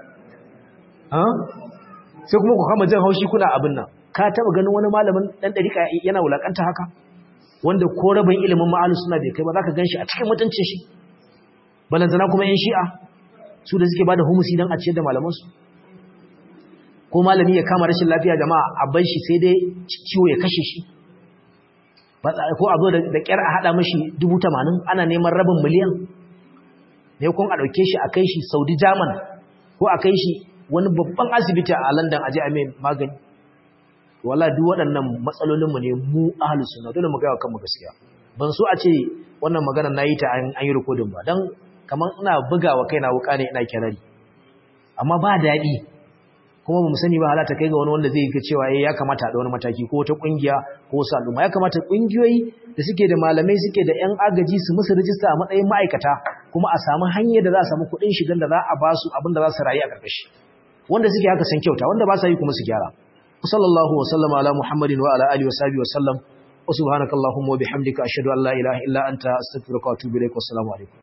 A: sai kuma ku kama jan haushi kuna abin nan ka taba ganin wani malamin dan dariƙa yana wulakanta haka wanda ko rabin ilimin ma'alu suna bai kai ba za ka gan shi a cikin mutuncin shi balantana kuma yan shi'a su da suke ba da humusi don a ciyar da malamansu ko malami ya kama rashin lafiya jama'a a bar shi sai dai ciwo ya kashe shi ko a zo da kyar a haɗa mashi dubu tamanin ana neman rabin miliyan ne kun a ɗauke shi a kai shi saudi german ko a kai shi wani babban asibiti a london a je a mai magani wala duk waɗannan matsalolinmu ne mu ahlus sunna dole mu ga kanmu gaskiya ban so a ce wannan magana nayi ta an yi recording ba dan kaman ina bugawa kaina wuka ne ina kirari amma ba daɗi kuma bamu sani ba halata kai ga wani wanda zai ga cewa eh ya kamata a da wani mataki ko wata kungiya ko wasu al'umma ya kamata kungiyoyi da suke da malamai suke da yan agaji su musu rijista a matsayin ma'aikata kuma a samu hanyar da za a samu kuɗin shigan da za a ba su abin da za su rayu a ƙarƙashi wanda suke haka san kyauta wanda ba sa yi kuma su gyara وصلى الله وسلم على محمد وعلى آله وصحبه وسلم وسبحانك اللهم وبحمدك أشهد أن لا إله إلا أنت أستغفرك وأتوب إليك والسلام عليكم